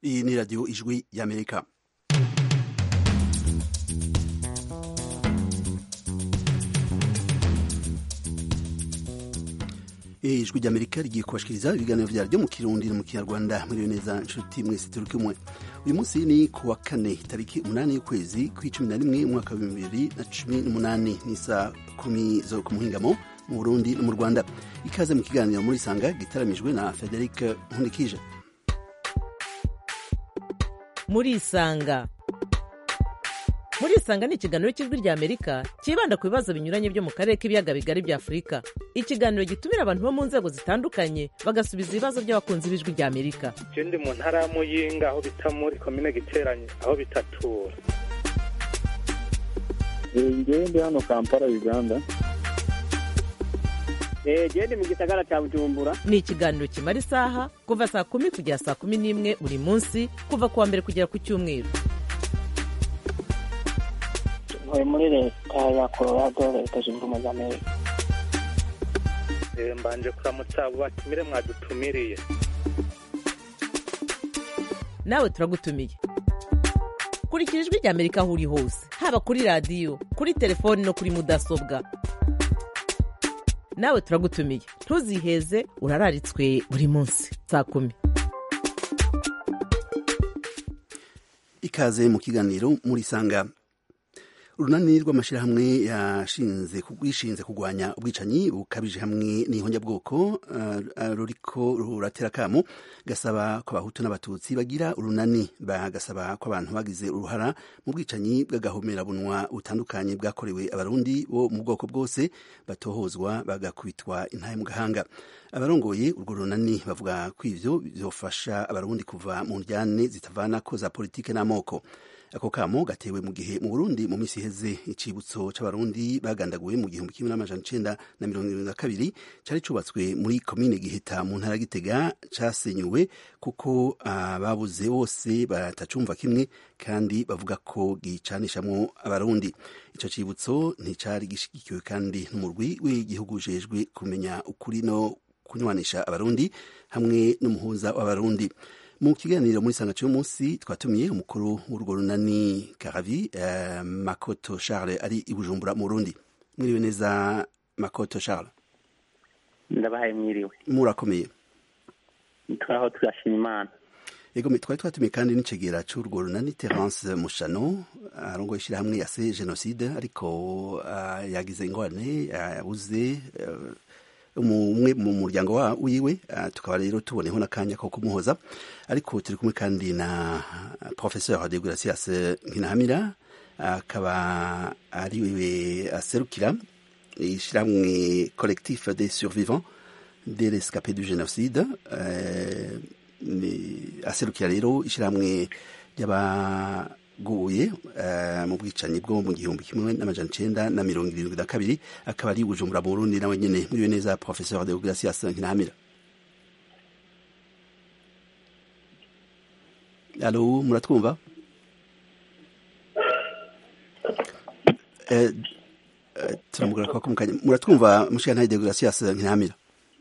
iyi ni radiyo ijwi y'amerika ijwi ry'amerika rigiye kubashikiriza ibiganiro vyaryo mu kirundi no mu kinyarwanda muriyo neza nshuti mwese turi kumwe uyu munsi ni ku wa kane tariki umunani y'ukwezi kw'icumi na rimwe umwaka wa bibiri na cumi n'umunani ni saa kumi zo ku muhingamo mu burundi no mu rwanda ikaze mu kiganiro muri sanga gitaramijwe na frederic nkundikije murisanga murisanga ni ikiganiro cy'ijwi rya amerika cyibanda ku bibazo binyuranye byo mu karere k'ibiyaga bigari bya afurika ikiganiro gitumira abantu bo mu nzego zitandukanye bagasubiza ibibazo by'abakunzi b'ijwi rya amerika je ndi mu ntara ya muyinga aho bita muri komine giteranye aho bitatura ngewe ndi hano kampala uganda gende mu gisagara cya bujumbura ni ikiganiro kimara isaha kuva saa kumi kugera saa kumi n'imwe buri munsi kuva ku wa mbere kugera ku cyumweru ntuye muri leta ya colorado leta zunze ubumwe za amerika Eh, mbanje kuramutsa abo batumire mwadutumiriye nawe turagutumiye kurikira ijwi rya amerika aho uri hose haba kuri radiyo kuri telefoni no kuri mudasobwa nawe turagutumiye ntuziheze urararitswe buri munsi saa kumi ikaze mu kiganiro muri sanga urunani rw'amashyirahamwe yashinze rwishinze kurwanya ubwicanyi bukabije hamwe n'ihonjabwoko uh, ruriko ruratera akamo gasaba ko abahutu n'abatutsi bagira urunani bagasaba ko abantu bagize uruhara mu bwicanyi bw'agahomerabunwa butandukanye bwakorewe abarundi bo mu bwoko bwose batohozwa bagakubitwa intahe mu gahanga abarongoye urwo runani bavuga ko ivyo bizofasha abarundi kuva mu njyane zitavanako za politike n'amoko ako kamo gatewe mu gihe mu Burundi mu misi iheze icibutso c'abarundi bagandaguwe mu gihumbi kimwe n'amajana icenda na mirongo irindwi na kabiri cari cubatswe muri komine Giheta mu ntara Gitega casenyuwe kuko ababuze uh, bose batacumva kimwe kandi bavuga ko gicanishamwo abarundi ico cibutso nticari gishigikiwe kandi n'umurwi w'igihugu ujejwe kumenya ukuri no kunywanisha abarundi hamwe n'umuhuza w'abarundi mu kiganiro muri sanga cy'umunsi twatumiye umukuru w'urwo runani karavi uh, makoto charles ari i bujumbura mu burundi mwiriwe neza makoto charles ndabahaye mwiriwe murakomeye turaho turashima imana yego twari twatumiye kandi n'icegera c'urwo runani terence mushano arongoye ishyirahamwe yase jenoside ariko uh, yagize ingorane yabuze uh, umwe mu muryango wa wiwe tukaba rero tuboneho n'akanya ko kumuhoza ariko turi kumwe kandi na professeur de Gracias Nkinahamira akaba ari we aserukira ishyirahamwe collectif des survivants de l'escapé du génocide aserukira rero ishyirahamwe ry'aba guye mu bwicanyi bwo mu gihumbi kimwe n'amajana icenda na mirongo irindwi na kabiri akaba ari bujumbura mu burundi nawe nyene muriwe neza professeur de gracias nkinamira alo muratwumva turamugora kwa kumukanya muratwumva mushikana de gracias nkinamira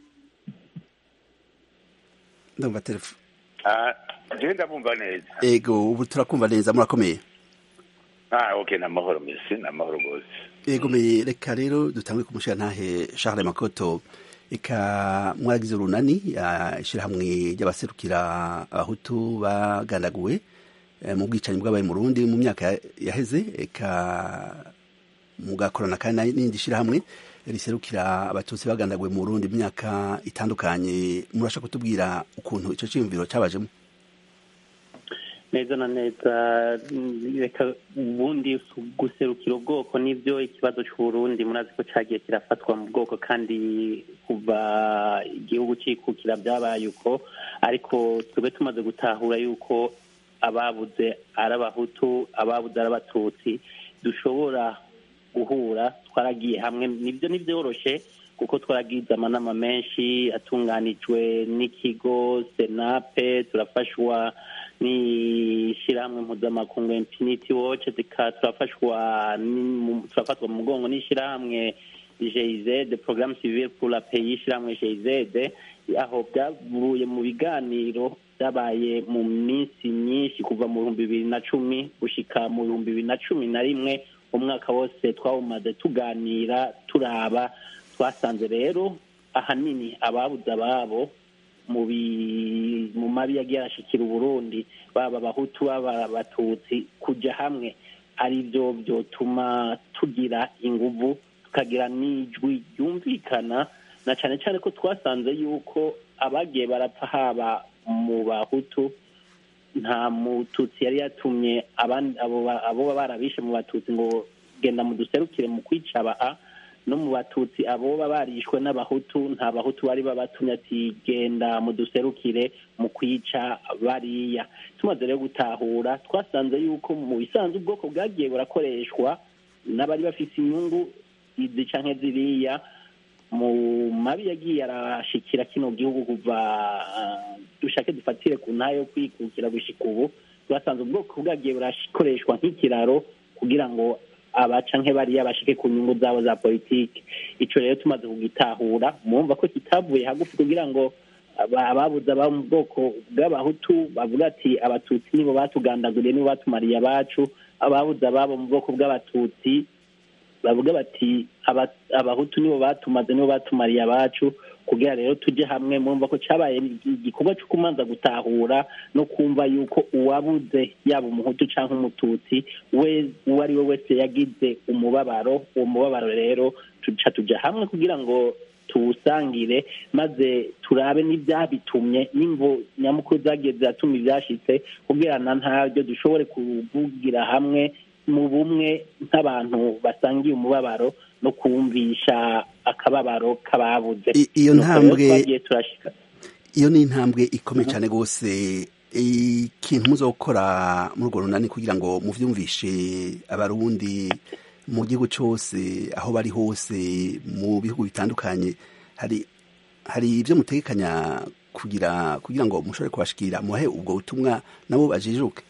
ndumva telefone jewe ndabumva neza ego ubu turakumva neza murakomeye ah okay na mahoro mesi na mahoro gose ego me reka rero dutangwe kumushira ntahe Charles Makoto eka mwaragize urunani ishirahamwe ry'abaserukira abahutu bagandaguwe mu bwicanyi bw'abaye mu Burundi mu myaka yaheze eka mugakorana kandi n'indi shirahamwe riserukira abatutsi bagandaguwe mu Burundi mu myaka itandukanye murashaka kutubwira ukuntu ico ciyumviro cabajemo neza na neza reka ubundi guserukira ubwoko nibyo ikibazo cy'uburundi murazi ko cyagiye kirafatwa mu bwoko kandi kuva igihugu cyikukira byabaye uko ariko tube tumaze gutahura yuko ababuze ari abahutu ababuze ari abatutsi dushobora guhura twaragiye hamwe nibyo ntibyoroshe kuko twaragize amanama menshi atunganijwe n'ikigo senape turafashwa n'ishyirahamwe mpuzamakungu infinity watch turafashwa turafatwa mu mugongo n'ishyirahamwe GIZ programme civile pour la pays ishyirahamwe GIZ aho byavuye mu biganiro byabaye mu minsi myinshi kuva mu bihumbi bibiri na cumi gushika mu bihumbi bibiri na cumi na rimwe umwaka wose twawumaze tuganira turaba twasanze rero ahanini ababuze ababo mu bi- mu mabi yagiye arashikira uburundi baba abahutu baba abatutsi kujya hamwe ari byo byotuma tugira inguvu tukagira n'ijwi ryumvikana na cyane cyane ko twasanze yuko abagiye barapfa haba mu bahutu nta mututsi yari yatumye abandi abo ba- abo baba barabishe mu batutsi ngo genda muduserukire mu kwica aba a no mu batutsi abo baba barishwe n'abahutu nta bahutu bari babatumye ati genda muduserukire mu kwica bariya tumaze rero gutahura twasanze yuko mu bisanzwe ubwoko bwagiye burakoreshwa n'abari bafite inyungu izi canke ziriya mu mabi yagiye arashikira kino gihugu kuva ah, dushake dufatire ku ntayo yo kwikukira gushika ubu twasanze ubwoko bwagiye burakoreshwa nk'ikiraro kugira ngo abaca nk'ebariya bashike ku nyungu zabo za politiki ico rero tumaze kugitahura mwumva ko kitavuye hagufi kugira ngo aba- ababuze aba mu bwoko bw'abahutu bavuga ati abatutsi nibo batugandaguriye nibo batumariye abacu ababuze ababo mu bwoko bw'abatutsi bavuga bati aba- abahutu nibo batumaze nibo batumariye abacu kugira rero tujye hamwe mwumva ko cyabaye igikorwa cyo kumanza gutahura no kumva yuko uwabuze yaba umuhutu cyangwa umututsi we uwo ari we wese yagize umubabaro uwo mubabaro rero tuca tujya hamwe kugira ngo tuwusangire maze turabe n'ibyabitumye n'imvo nyamukuru zagiye ziratuma ibyashitse kugira na ntabyo dushobore kuvugira hamwe mu bumwe nk'abantu basangiye umubabaro no kumvisha akababaro k'ababuze I- iyo Nuko rero ntambwe- twagiye turashika iyo ni intambwe ikomeye cyane rwose ikintu muzo gukora muri urwo runani kugira ngo muvyumvishe abarundi mu gihugu cyose aho bari hose mu bihugu bitandukanye hari hari ibyo mutegekanya kugira kugira ngo mushobore kubashikira muhe ubwo butumwa nabo bajijuke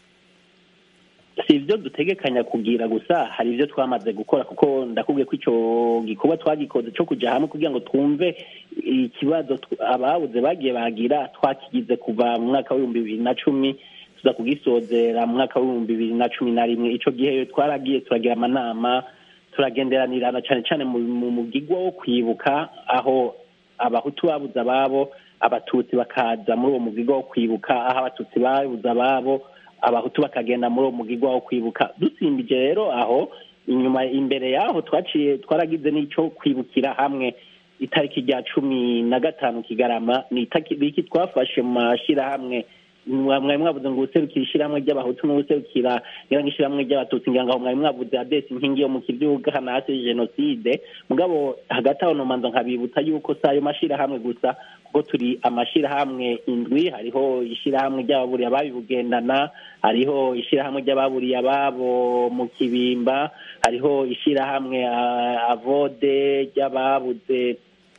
si ibyo dutegekanya kugira gusa hari ibyo twamaze gukora kuko ndakubwiye ko icyo gikorwa twagikoze cyo kujya hamwe kugira ngo twumve ikibazo tw- ababuze bagiye bagira twakigize kuva mu mwaka w'ibihumbi bibiri na cumi tuza kugisozera mu mwaka w'ibihumbi bibiri na cumi na rimwe icyo gihe twaragiye turagira amanama turagenderanirana cyane cyane mu mu mugigwa wo kwibuka aho abahutu babuze ababo abatutsi bakaza muri uwo mugigwa wo kwibuka aho abatutsi babuze ababo abahutu bakagenda muri uwo mugigwa wo kwibuka dusimbije rero aho inyuma imbere yaho twaciye twaragize n'icyo kwibukira hamwe itariki rya cumi na gatanu kigarama ni itariki twafashe mu mashyirahamwe mwari mwavuze ngo userukira ishyirahamwe ry'abahutu n'userukira ngira ngo ishyirahamwe ry'abatutsi ngira ngo mwari mwavuze adesi inkingi yo mu kibyuga hano hasi jenoside mugabo hagati aho nomanza nkabibutsa yuko si ayo mashyirahamwe gusa kuko turi amashyirahamwe indwi hariho ishyirahamwe ry'ababuriye ababibugendana hariho ishyirahamwe ry'ababuriye ababo mu kibimba hariho ishyirahamwe ah, avode ry'ababuze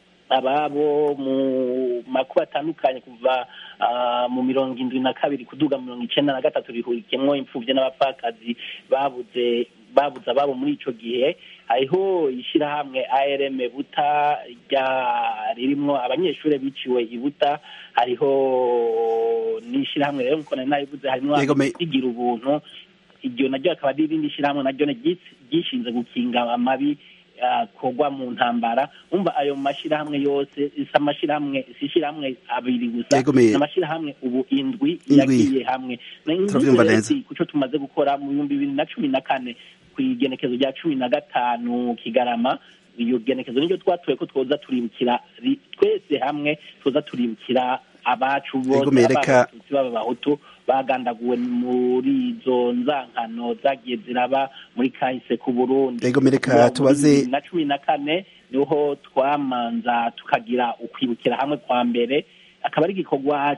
ababo mu makuba atandukanye kuva ah, mu mirongo indwi na kabiri kuduga mirongo icenda na gatatu rihurikiyemwo imfuvyi n'abapfakazi babuze babuze ababo muri ico gihe hariho ishyirahamwe arm buta rya ririmwo abanyeshuri biciwe i buta hariho n'ishyirahamwe rero nkuko nari nabivuze harimwo Yego, me- igira ubuntu iryo naryo akaba ari irindi shyirahamwe naryo ryis- ryishinze gukinga amabi akorwa mu ntambara umva ayo mashyirahamwe yose si amashyirahamwe si ishyirahamwe abiri gusa Yego, me- ni amashyirahamwe ubu indwi Indwi. yagiye hamwe Na- Turabyumva n'ubu neza. rero kuco tumaze gukora mu bihumbi bibiri na cumi na kane ku igenekezo rya cumi na gatanu kigarama iyo genekezo niryo twatoye ko twoza turibukira ri- twese hamwe twoza turibukira abacu Yego, bose me- baba reka- abatutsi baba abahutu bagandaguwe muri izo nzankano zagiye ziraba muri kahise ku burundi Yego, me- reka Muri tubaze- bibiri na cumi na kane niho twamanza tukagira ukwibukira hamwe kwa mbere akaba ari igikorwa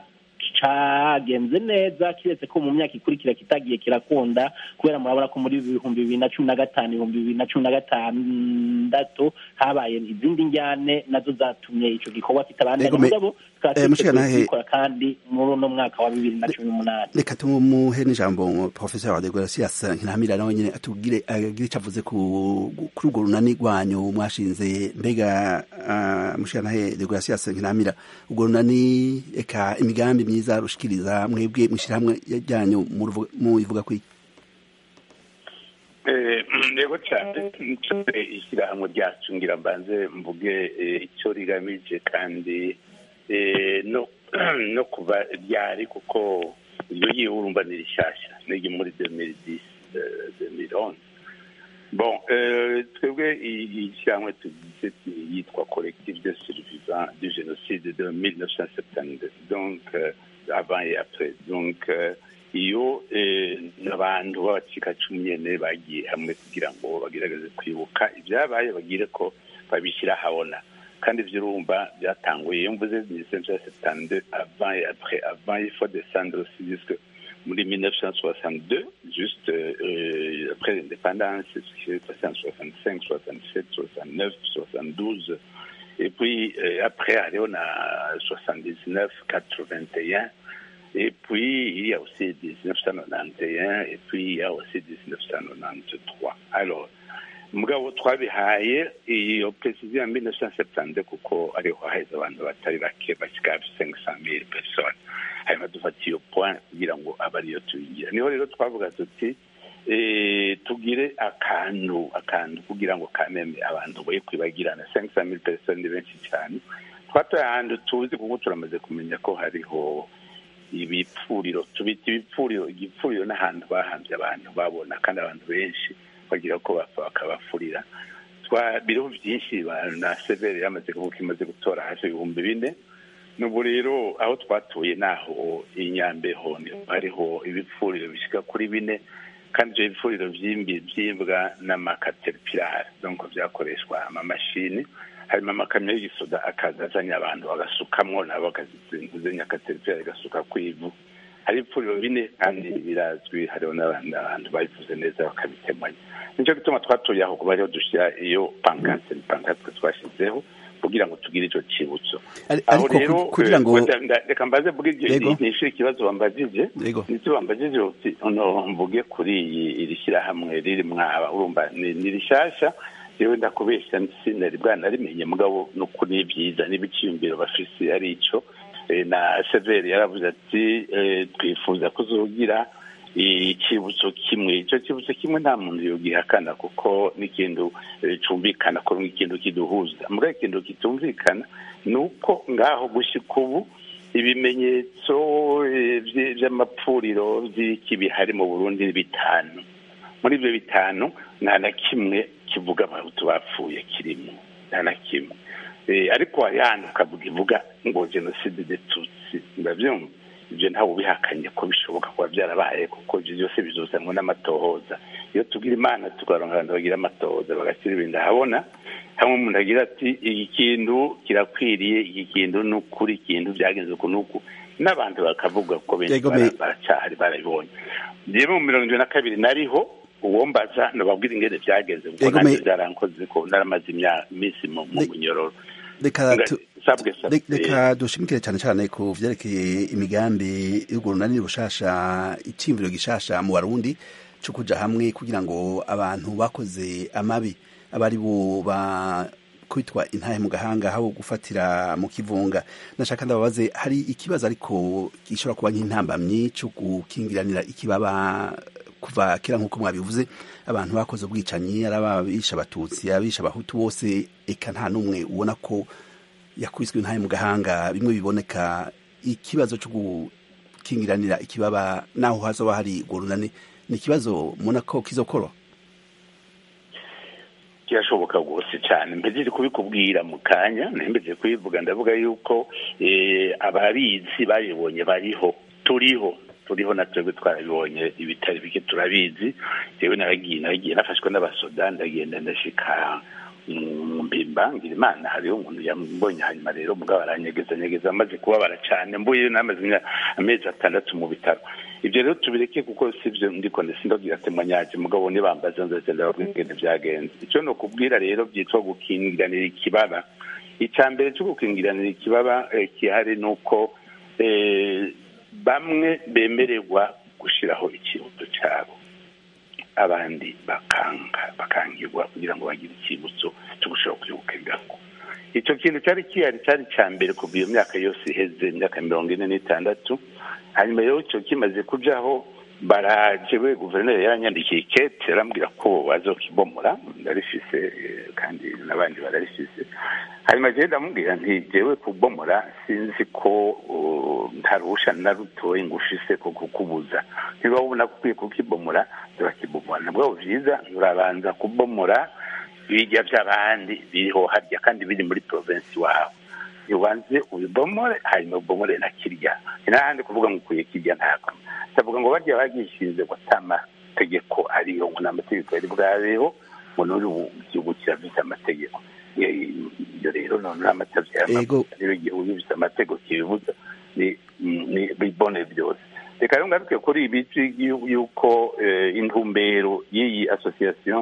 cagenze neza kiretse ko mu myaka ikurikira kitagiye kirakunda kubera murabona ko muri ibihumbi bibiri na cumi na gatanu ibihumbi bibiri na cumi na gatandatu habaye izindi njyane nazo zatumye ico gikorwa kitabandanya Yego, me- mugabo tukaba eh, mushika twiteguye nahe- kubikora kandi muri uno mwaka wa bibiri na cumi n'umunani reka tumuhe n'ijambo professeur wa degracias ntiramira nawe nyine atubwire agire icyo avuze ku- kuri urwo runani rwanyu mwashinze mbega uh, mushikanahe degracias ntiramira urwo runani eka imigambi myiza rushikiriza mwebwe mwishirahamwe ryanyu muruvu- muyivuga kwiki Eh, yego cyane nsore ishyirahamwe ryacu ngira mbanze mvuge eh, icyo rigamije kandi eh, no no kuva ryari kuko iryo yiwe urumva ni rishyashya niryo muri 2010 eh, 2011 bon euh, twebwe iyi shyirahamwe tugize yitwa collectif de survivants du génocide de 1972 donc euh, avant et après donc euh, iyo eh, abantu b'abacikacumu nyene bagiye hamwe kugira ngo bagerageze kwibuka ibyabaye bagire ko babishyira habona kandi ivyo urumva byatanguye iyo mvuze 1972 avant et après avant il faut descendre aussi jusque muri 1962 juste euh, après l'indépendance ce qui s'est passé en 65 67 69 72 et puis euh, après hariho na 79 81 et puis, il y a aussi 1991, et puis il y a aussi 1993. Alors, mugabo twabihaye iyo precision ya 1972 kuko ariho haheze abantu batari bake bashyika 500,000 personnes hanyuma dufata iyo point kugira ngo abe ariyo tuyigira niho rero twavuga tuti eh, tugire akantu akantu kugira ngo kameme abantu boye kwibagirana 500,000 personnes ni benshi cyane twatoye ahantu tuzi kuko turamaze kumenya ko hariho ibipfuriro tubita ibipfuriro igipfuriro n'ahantu bahambye abantu babona kandi abantu benshi bagira ko bapfa bakabafurira twa biriho byinshi ba- na severe yamaze kuvuga imaze gutora hafi ibihumbi bine n'ubu rero aho twatuye naho inyambeho niho hariho ibipfuriro bishyika kuri bine kandi ibyo bipfuriro byimbi byimbwa n'amakateripirari donc byakoreshwa amamashini harimo amakamyo y'igisoda akaza azanye abantu bagasukamwo nabo bakazizenya akateripirari gasuka ku ivu hari ibipfuriro bine kandi birazwi hariho n'abandi abantu babivuze neza bakabitemanya nicyo gituma twatuye aho kuba ariho dushyira iyo pankate ni pankate twashyizeho kugira ngo tugire icyo cyibutso Ari- aho ariko rero ku- kugira ngo eh, nda- nda- reka mbaze mvuge iryo Yego. nishyure ikibazo bambajije Yego. ndetse bambajije uti ono mvuge kuri iyi iri shyirahamwe riri mwaba urumva ni ni rishyashya yewe ndakubeshya sinari bwanarimenye mugabo ni ukuri ni byiza n'ibiciyumviro bafise ari icyo Eh, na severi yaravuze ati eh, twifuza kuzogira icyibutso kimwe icyo cyibutso kimwe nta muntu yogihakana kuko n'ikintu eh, cumvikana ko ikintu kiduhuza mbwa ikintu kitumvikana ni uko ngaho gushyika ubu ibimenyetso eh, vy- vy'amapfuriro vy'iki bihari mu burundi ni bitanu muri ibyo bitanu nta na kimwe kivuga abahutu bapfuye kirimo nta na kimwe Eh, ariko hari handi ukavuga ivuga ngo jenoside de tutsi ndabyumva ibyo ntawe ubihakanye ko bishoboka kuba byarabaye kuko ibyo byose bizuzanwa n'amatohoza iyo tugira imana tukaronka abantu bagira amatohoza bagashyira ibintu ahabona hamwe umuntu agira ati iki kintu kirakwiriye iki kintu ni ukuri ikintu byagenze uku n'uku n'abantu bakavuga ko benshi Yego, bara- me- baracyahari barabibonye njyewe mu mirongo irindwi na kabiri nariho uwo mbaza nababwira ingene byagenze kuko Yego, nanjye me- byarankoze ko naramaze imya- iminsi mu mu Le- munyororo reka Nga- tu- sabwe sabwe. Re- reka dushimikire cyane cyane ku vyerekeye imigambi y'urwo runani rushasha iciyumviro gishasha mu barundi co kuja hamwe kugira ngo abantu bakoze amabi abari bo ba kwitwa intahe mu gahanga habo gufatira mu kivunga nashaka ndababaze hari ikibazo ariko gishobora kuba nk'intambamyi co gukingiranira ikibaba kuva kera nk'uko mwabivuze abantu bakoze ubwicanyi ari ababisha abatutsi abisha abahutu bose eka nta n'umwe ubona ko yakubiswe intahe mu gahanga bimwe biboneka ikibazo cyo gukingiranira ikibaba naho hazoba hari urwo runani ni ikibazo mubona ko kizokora kirashoboka rwose cyane mpejeje kubikubwira mu kanya mpejeje kubivuga ndavuga yuko eh, ababizi babibonye bariho turiho turiho na twebwe twarabibonye ibitari bike turabizi yewe naragiye naragiye nafashwe n'abasoda ndagenda ndashika mu mbimba ngira imana hariho umuntu yambonye hanyuma rero mugabo aranyegeza nyegeza amaze kubabara cyane mbuye namaze imya- amezi atandatu mu bitaro ibyo rero tubireke kuko sivyo ndiko ndasindabwira temanyaje mugabo nibambaza nzoze ndababwira ingene byagenze icyo ni ukubwira rero byitwa gukingiranira ikibaba icya mbere cyo gukingiranira ikibaba eh, gihari ni uko eh, bamwe bemererwa gushyiraho ikibuto cyabo abandi bakanga bakangirwa kugira ngo bagire icyibutso cyo gushobora kwibuka ibyago icyo kintu cyari kihari cyari cya mbere kuva iyo myaka yose iheze imyaka mirongo ine n'itandatu hanyuma rero icyo kimaze kujaho baraje we guverineri yaranyandikiye kete arambwira ko bazokibomora ndarifise eh, kandi n'abandi bararifise hanyuma jewe ndamubwira nti jewe kubomora sinzi ko uh, nta ruhusha na rutoye ngufise ko kukubuza niba ubona ko ukwiye kukibomora turakibomora nabwo vyiza urabanza kubomora bijya by'abandi biriho harya kandi biri muri provinsi wawe ubanze ubibomore hanyuma ubomore na kirya ni n'ahandi kuvuga ngo ukwiye kirya ntabwo ndavuga ngo barya bagishinze ngo ata mategeko ariyo ngo ni amategeko yari bwabeho ngo n'uri gihugu kirafite amategeko Eh, ibyo rero none n'amatavyo Ego. rero igihugu gifite amategeko kibibuza ni ni bibone byose reka rero ngaruke kuri ibi by'yu- yuko eh, intumbero y'iyi association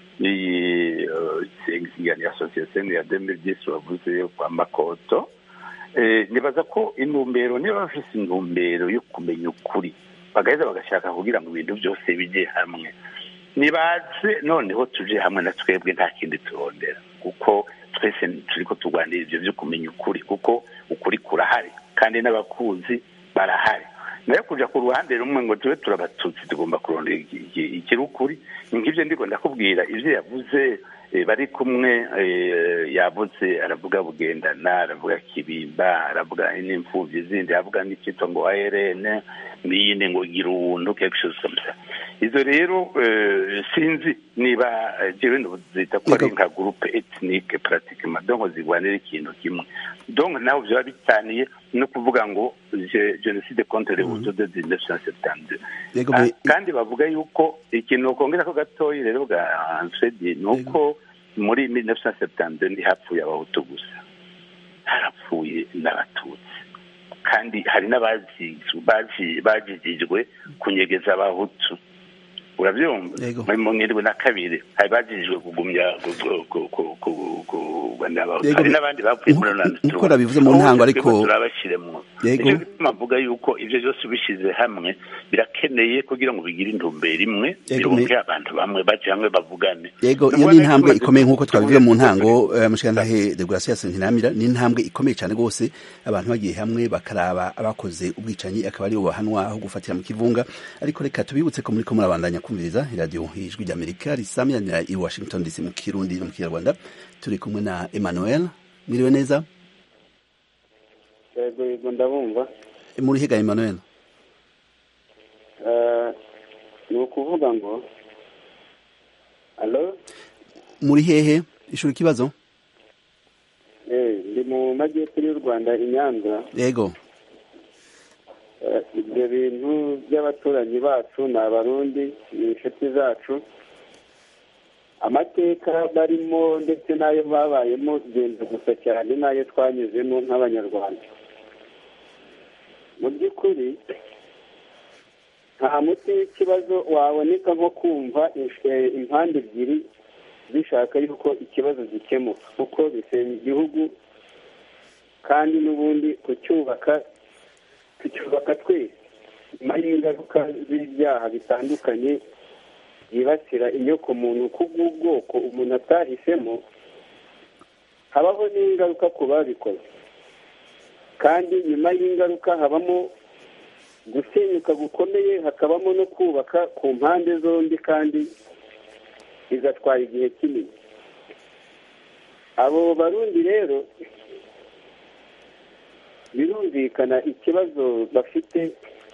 iyi sengizingani association ya 2010 wavuze kwa makoto eh, nibaza ko intumbero niba bafise intumbero yo kumenya ukuri bagaheza bagashaka kugira ngo ibintu byose bijye hamwe nibaze noneho tuje hamwe na twebwe nta kindi turondera kuko twese turiko turwanira ivyo vyo kumenya ukuri kuko ukuri kurahari kandi n'abakuzi barahari nayo kuja ku ruhande rumwe ngo tube turabatutsi tugomba kurondera iki- iki- ikiri ukuri nk'ivyo ndiko ndakubwira ivyo yavuze eh, bari kumwe eh, yavuze aravuga bugendana aravuga kibimba aravuga n'imfuvyi zindi aravuga n'icitwa ngo ARN n'iyindi ngo gira ubuntu quelque chose comme ça izo rero eh, sinzi niba eh, jewe ndozita ko ari Yego. nka groupe ethnique pratiquement donc zigwanira ikintu kimwe donc naho vyaba bitaniye no kuvuga ngo je- jenoside contre les hutus de 1972 Yego, Ah, me- kandi bavuga yuko ikintu ukongera ko gatoyi rero bwa Ansedi ni uko muri 1972 ntihapfuye abahutu gusa harapfuye n'abatutsi kandi hari n'abazizwe bazi- bajijijwe kunyegeza abahutu urabyumva Yego. muri mirongo irindwi na kabiri hari bajijijwe kugumya gu- gu- gu- gu- gu- kugana abahutu Yego, hari me- n'abandi bapfuye muri nkuko- none nkuko nabivuze mu ntango, ariko- turabashyiremo Yego. nicyo gituma mvuga yuko ibyo byose ubishyize hamwe birakeneye kugira ngo bigire intumbero imwe Yego, me- bironke abantu bamwe baje hamwe bavugane yego iyo Ndabona ni intambwe tumaze ikomeye nk'uko twabivuze mu kuvuga- ntango eh, mushikantahe degarasiyo ntiramira ni intambwe ikomeye cyane rwose abantu bagiye hamwe bakaraba abakoze ubwicanyi akaba aribo bahanwa aho gufatira mu kivunga ariko reka tubibutse ko muri ko murabandanya kumviriza iradiyo ijwi ry'amerika risamyanira i washington dc mu kirundi no mu kinyarwanda turi kumwe na emmanuel mwiriwe neza yego yego ndabumva muri higa emmanuel Eh, ni ukuvuga ngo alo muri hehe ishuri ikibazo Eh, ndi mu majyepfo y'u rwanda i nyanza yego Eh, ibyo bintu by'abaturanyi bacu ni abarundi ni inshuti zacu amateka barimo ndetse n'ayo babayemo genza gusa cyane n'ayo twanyuzemo nk'abanyarwanda mu by'ukuri nta muti w'ikibazo waboneka nko kumva eh, impande ebyiri zishaka yuko ikibazo gikemuka kuko bisenya igihugu kandi n'ubundi kucyubaka tucyubaka twese nyuma y'ingaruka z'ibyaha bitandukanye byibasira inyokomuntu kubw'ubwoko umuntu atahisemo habaho n'ingaruka ku babikoze kandi nyuma y'ingaruka habamo gusenyuka gukomeye hakabamo no kubaka ku mpande zombi kandi bigatwara igihe kinini abo barundi rero birumvikana ikibazo bafite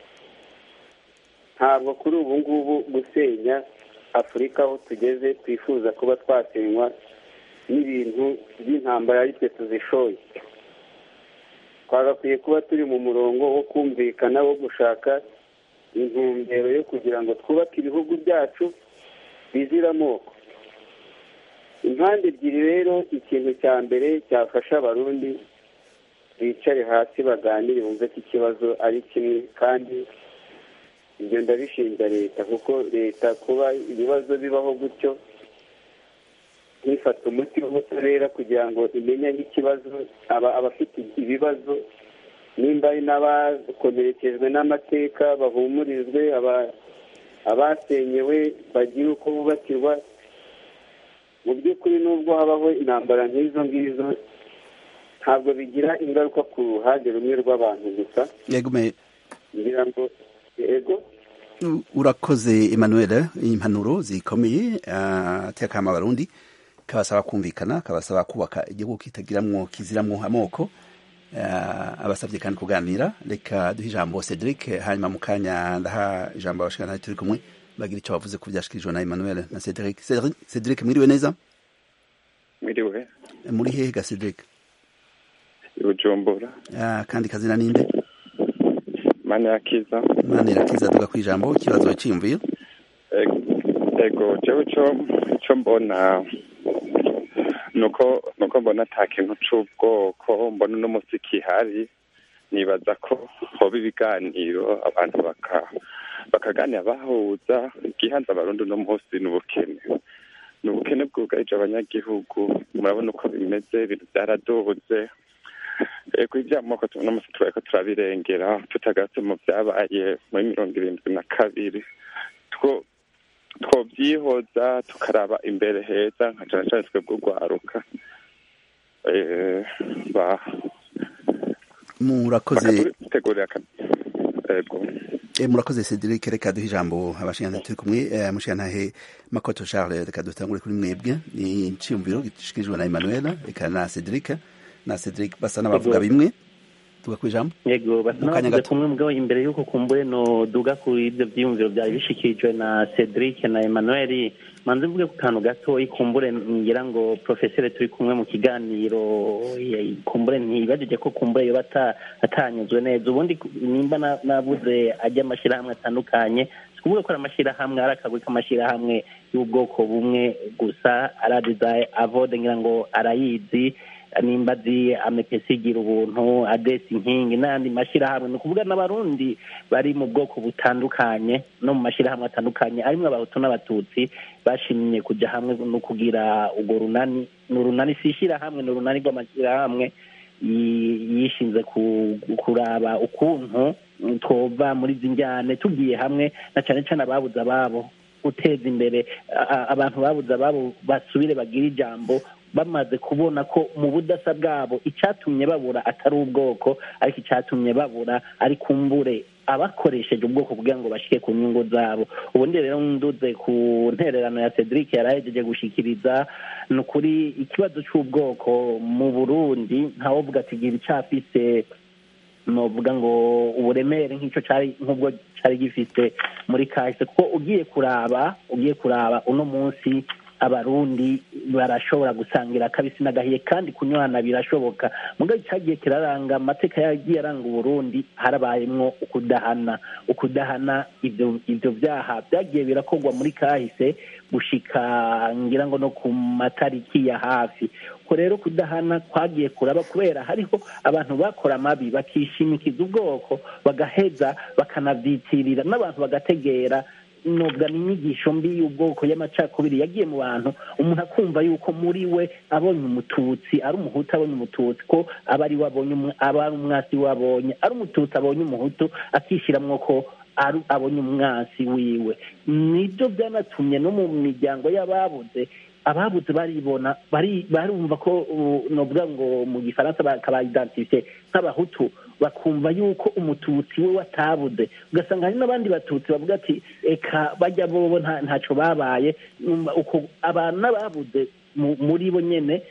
ntabwo kuri ubu ngubu gusenya afurika aho tugeze twifuza kuba twasenywa n'ibintu by'intambara ari twe tuzishoye twagakwiye kuba turi mu murongo wo kumvikana wo gushaka intumbero yo kugira ngo twubake ibihugu byacu bizira amoko impande ebyiri rero ikintu cya mbere cyafasha abarundi bicare hasi baganire bumve ko ikibazo ari kimwe kandi ibyo ndabishinja leta kuko leta kuba ibibazo bibaho gutyo ntifata umuti w'ubutabera kugira ngo imenye nk'ikibazo aba abafite ibibazo nimba ari n'abakomerekejwe n'amateka bahumurizwe abasenyewe bagire uko bubakirwa mu by'ukuri nubwo habaho intambara nk'izo ngizo ntabwo bigira ingaruka ku ruhande rumwe rw'abantu gusa ngira ngo yego urakoze emmanuel impanuro zikomeye atekama abarundi kabasaba kumvikana kabasaba kubaka igihugu kitagiramwo kiziramwo amoko abasabye kandi kuganira reka duhe ijambo cedric hanyuma mu kanya ndaha ijambo abashikana turi kumwe bagira icyo bavuze ku byashikirijwe na emmanuel na cedric cedric mwiriwe neza mwiriwe muri hehe ga cedric bujumbura kandi kazina ninde mane yakiza mane yakiza duga ku ijambo ikibazo cyiyumviye ego jewe co co mbona nuko nuko mbona ata kintu c'ubwoko mbona uno musi kihari nibaza ko hoba ibiganiro abantu baka bakaganira bahuza igihanza abarundi uno munsi ni ubukene ni ubukene bwugarije abanyagihugu murabona uko bimeze ibintu byaraduze ego iby'amoko uno munsi tubaye turabirengera tutagarutse mu byabaye muri mirongo irindwi na kabiri two twobyihoza tukaraba imbere heza nka cyane cyane twebwe urwaruka murakoze tegurira ego murakoze cedric reka duhe ijambo abashingantahe turi kumwe mushingantahe makoto charles reka dutangure kuri mwebwe ni iciyumviro gishikirijwe na emmanuel reka na cedric na cedric basa n'abavuga bimwe tuga ku ijambo yego basa n'abavuze kumwe mugabo imbere y'uko kumbure no duga kuri ibyo byiyumviro byari bishikirijwe na cedric na emmanuel manze mvuge ku kantu gatoyi kumbure ngira ngo profesere turi kumwe mu kiganiro kumbure ntibajije ko kumbure yoba atanyuzwe neza ubundi nimba nabuze ajya amashyirahamwe atandukanye sikuvuga ko ari amashyirahamwe ari akagwi k'amashyirahamwe y'ubwoko bumwe gusa aradiza avode ngira ngo arayizi nimba azi amepesi igira ubuntu adesi inkingi n'ayandi mashyirahamwe ni ukuvuga n'abarundi bari mu bwoko butandukanye no mu mashyirahamwe atandukanye arimo abahutu n'abatutsi bashimye kujya hamwe no kugira urwo runani ni urunani si ishyirahamwe ni urunani rw'amashyirahamwe yishinze kuraba ukuntu twova muri izi njyane tugiye hamwe na cyane cyane ababuze ababo guteza imbere abantu babuze ababo basubire bagire ijambo bamaze kubona ko mu budasa bwabo icyatumye babura atari ubwoko ariko icyatumye babura ari kumbure abakoresheje ubwoko kugira ngo bashyike ku nyungu zabo ubundi rero nduze ku ntererano ya cedric yari ahejeje gushyikiriza ni ukuri ikibazo cy'ubwoko mu burundi ntawovuga ati gira icyafise novuga ngo uburemere nk'icyo cyari nk'ubwo cyari gifite muri kahise kuko ugiye kuraba ugiye kuraba uno munsi abarundi barashobora gusangira akabisi n'agahiye kandi kunywana birashoboka muga cyagiye kiraranga amateka yagiye aranga uburundi harabayemwo ukudahana ukudahana ibyo ibyo byaha byagiye birakorwa muri kahise gushika ngira ngo no ku matariki ya hafi ko rero kudahana kwagiye kuraba kubera hariho abantu bakora amabi bakishimikiza ubwoko bagaheza bakanavyitirira n'abantu bagategera nubwo ni inyigisho mbi y'ubwoko y'amacakubiri yagiye mu bantu umuntu akumva yuko muri we abonye umututsi ari umuhutu abonye umututsi ko aba ari we abonye aba ari umwasi we abonye ari umututsi abonye umuhutu akishyiramo ko abonye umwasi wiwe nibyo byanatumye no mu miryango y'ababuze ababuze baribona barumva ko novuga ngo mu gifaransa bakabayidantifiye nk'abahutu bakumva yuko umututsi we watabuze ugasanga hari n'abandi batutsi bavuga ati eka bajya bobo ntacyo babaye abantu n'ababuze muri bo nyine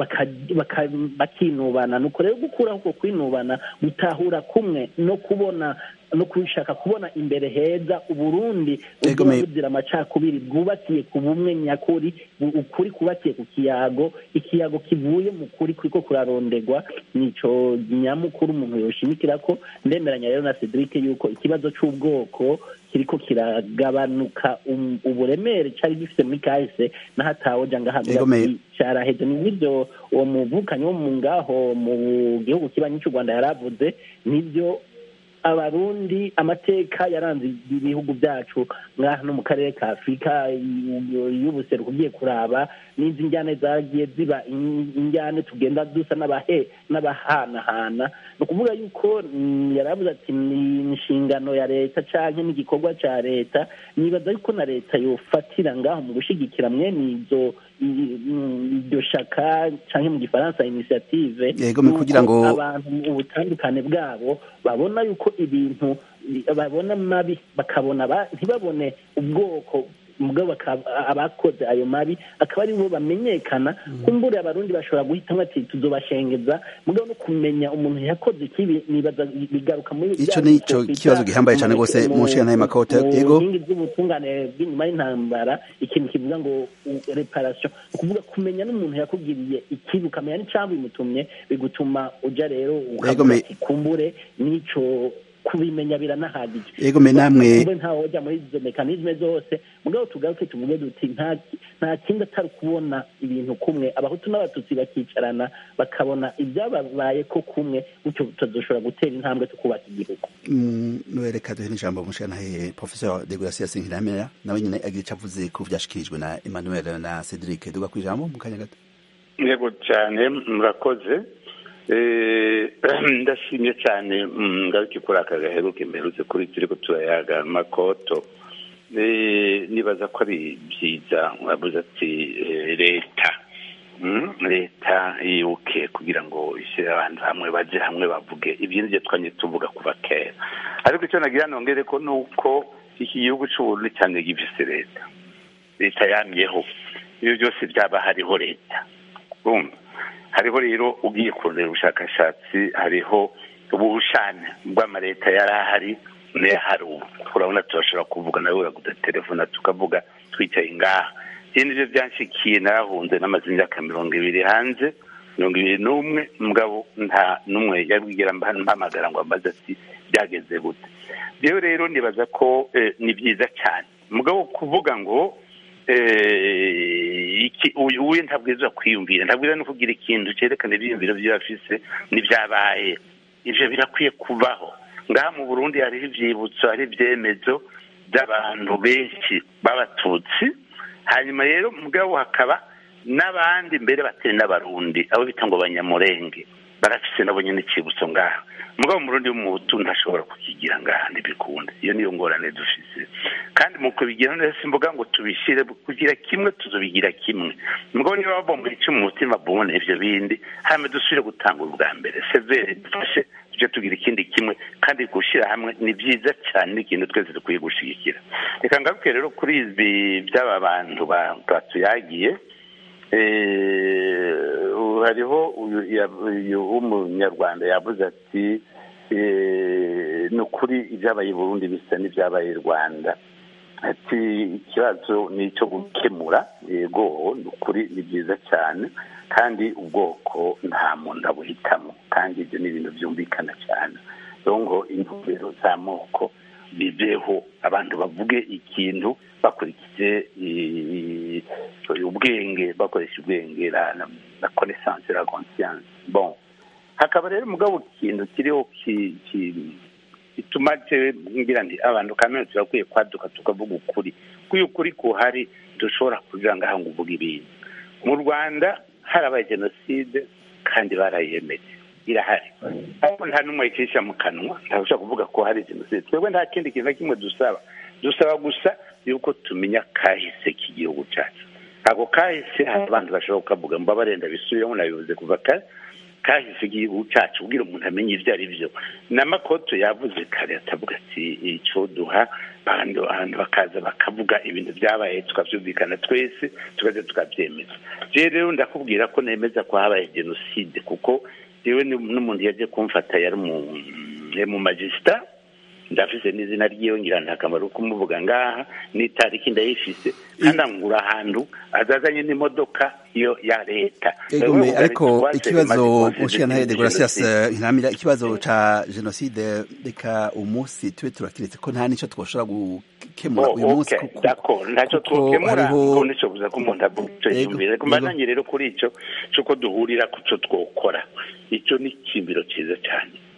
bakinubana nuko rero gukuraho uko kwinubana gutahura kumwe no kubona no kubishaka kubona imbere heza uburundi ubwoba buzira amacakubiri bwubakiye ku bumwe nyakuri ukuri kubakiye ku kiyago ikiyago kivuye mu kuri kuriko kurarondegwa nico nyamukuru umuntu yoshimikira ko ndemeranya rero na cedric yuko ikibazo c'ubwoko kiriko kiragabanuka uburemere cari gifite muri kahise n'ahatawoja ngahabwa caraheze ni nk'ivyo uwo muvukanyi wo mu ngaho mu gihugu kibanyi c'u rwanda yaravuze nivyo abarundi amateka yaranze ibihugu byacu ngaha no mu karere ka afurika y'ubuseruko ugiye kuraba n'izi njyane zagiye ziba injyane tugenda dusa n'abahe n'abahanahana ni ukuvuga yuko yaravuze ati ni inshingano ya leta cyangwa n'igikorwa cya leta nibaza yuko na leta yofatira ngaho mu gushyigikira mwene izo iryo shaka cyangwa mu gifaransa inisiyative kugira ngo abantu ubutandukane bwabo babona yuko ibintu babona mabi bakabona ntibabone ubwoko mugabo abakoze ayo mabi akaba ari bo bamenyekana kumbure abarundi bashobora guhitamo ati tuzobashengeza mugabo no kumenya umuntu yakoze ikibi nibaza bigaruka muri ico ni ico kibazo gihambaye cyane rwose mu nshinga nayo makota yego inkingi z'ubutungane bw'inyuma y'intambara ikintu kivuga ngo reparation ukuvuga kumenya n'umuntu yakugiriye ikibi ukamenya n'icambu bimutumye bigutuma uja rero ukavuga kumbure n'ico kubimenya biranahagije yego me namwe ntawoja muri izo mekanizme zose mugabo tugaruke tuvuge duti nta kindi atari kubona ibintu kumwe abahutu n'abatutsi bakicarana bakabona ibyababaye ko kumwe gutyo tutazoshobora gutera intambwe tukubaka igihugu reka duhe n'ijambo mushanahe professeur de gracias nkiramera nawe nyine agira icyo avuze ku byashikirijwe na emmanuel na cedric duga ku ijambo mu kanya gato yego cyane murakoze ndashimye cyane ngaruke kuri aka gaheruke mperutse kuri turi ko turayaga makoto nibaza ko ari byiza mwabuze ati leta leta yibuke kugira ngo ishyire abantu hamwe bajye hamwe bavuge ibyo nibyo twanye tuvuga kuva kera ariko icyo nagira nongere ko ni uko iki gihugu cy'uburundi cyane gifise leta leta yamyeho ibyo byose byaba hariho leta urumva hariho rero ugiye kurondera ubushakashatsi hariho ubushane bw'amaleta yari ahari n'ahari ubu urabona turashobora kuvuga nawe uraguda telefone tukavuga twicaye ngaha ibi nibyo byanshikiye narahunze n'amaze imyaka mirongo ibiri hanze mirongo ibiri n'umwe mugabo nta n'umwe yabwira mpamagara ngo ambaze ati byageze gute rero rero nibaza ko ni byiza cyane mugabo kuvuga ngo uyu ntabwiza kwiyumvira ntabwiza no kugira ikintu cyerekana ibyiyumviro by'abafise n'ibyabaye ibyo birakwiye kubaho ngaha mu burundi hariho ibyibutso hari ibyemezo by'abantu benshi b'abatutsi hanyuma rero mugabo hakaba n'abandi mbere batari n'abarundi abo bita ngo banyamurenge barafise nabo nyine icyibutso ngaha mugabo umurundi w'umuhutu ntashobora kukigira ngaha ntibikunda iyo niyo ngorane dufise kandi mu kubigira neza simvuga ngo tubishyire kugira kimwe tuzobigira kimwe mugabo niba babomba ico mu mutima bubone ivyo bindi hame dusubire gutanga ubwa mbere severe dufashe tujye tugira ikindi kimwe kandi gushyira hamwe ni byiza cyane ni ikintu twese dukwiye gushigikira reka ngaruke rero kuri ibi by'aba bantu batuyagiye hariho uyu w'umunyarwanda yavuze ati ni ukuri ibyabaye i burundi bisa n'ibyabaye i rwanda ati ikibazo ni icyo gukemura yego ni ukuri ni byiza cyane kandi ubwoko nta muntu abuhitamo kandi ibyo ni ibintu byumvikana cyane rero ngo intumbero z'amoko bibeho abantu bavuge ikintu bakurikije ubwenge bakoresha ubwenge na connaissance la conscience bon hakaba rero mugabo ikintu kiriho gituma ngira nti abantu kamere turakwiye kwaduka tukavuga ukuri kuko ukuri kuhari dushobora kugira ngaha ngo uvuge ibintu mu rwanda harabaye jenoside kandi barayemeje irahari ariko nta n'umwe yicisha mu kanwa ntabasha kuvuga ko hari jenoside twebwe nta kindi kintu na kimwe dusaba dusaba gusa yuko tumenya kahise k'igihugu cyacu ntabwo kahise hari abantu bashobora kukavuga mba barenda bisubiremo nabivuze kuva kare kahise igihugu cyacu kugira umuntu amenye ibyo ari byo n'amakoto yavuze kare atavuga ati icyo duha abantu bakaza bakavuga ibintu byabaye tukabyumvikana twese tukaza tukabyemeza rero ndakubwira ko nemeza ko habaye jenoside kuko yewe n'umuntu yaje kumfata yari mu magisita ndafise n'izina ryiwe ngira nta kamaro kumuvuga ngaha n'itariki ndayifise kandi angura ahantu azazanye n'imodoka yo ya leta egome ariko ikibazo mushikana de Gracias ntamira ikibazo ca genocide reka umunsi tube turakiretse ko nta nico twoshobora gukemura uyu munsi kuko d'accord ntacyo twokemura ko nico buza ko umuntu avuga yumvire kumbandanye rero kuri ico cuko duhurira ku co twokora ico ni ikimbiro ciza cyane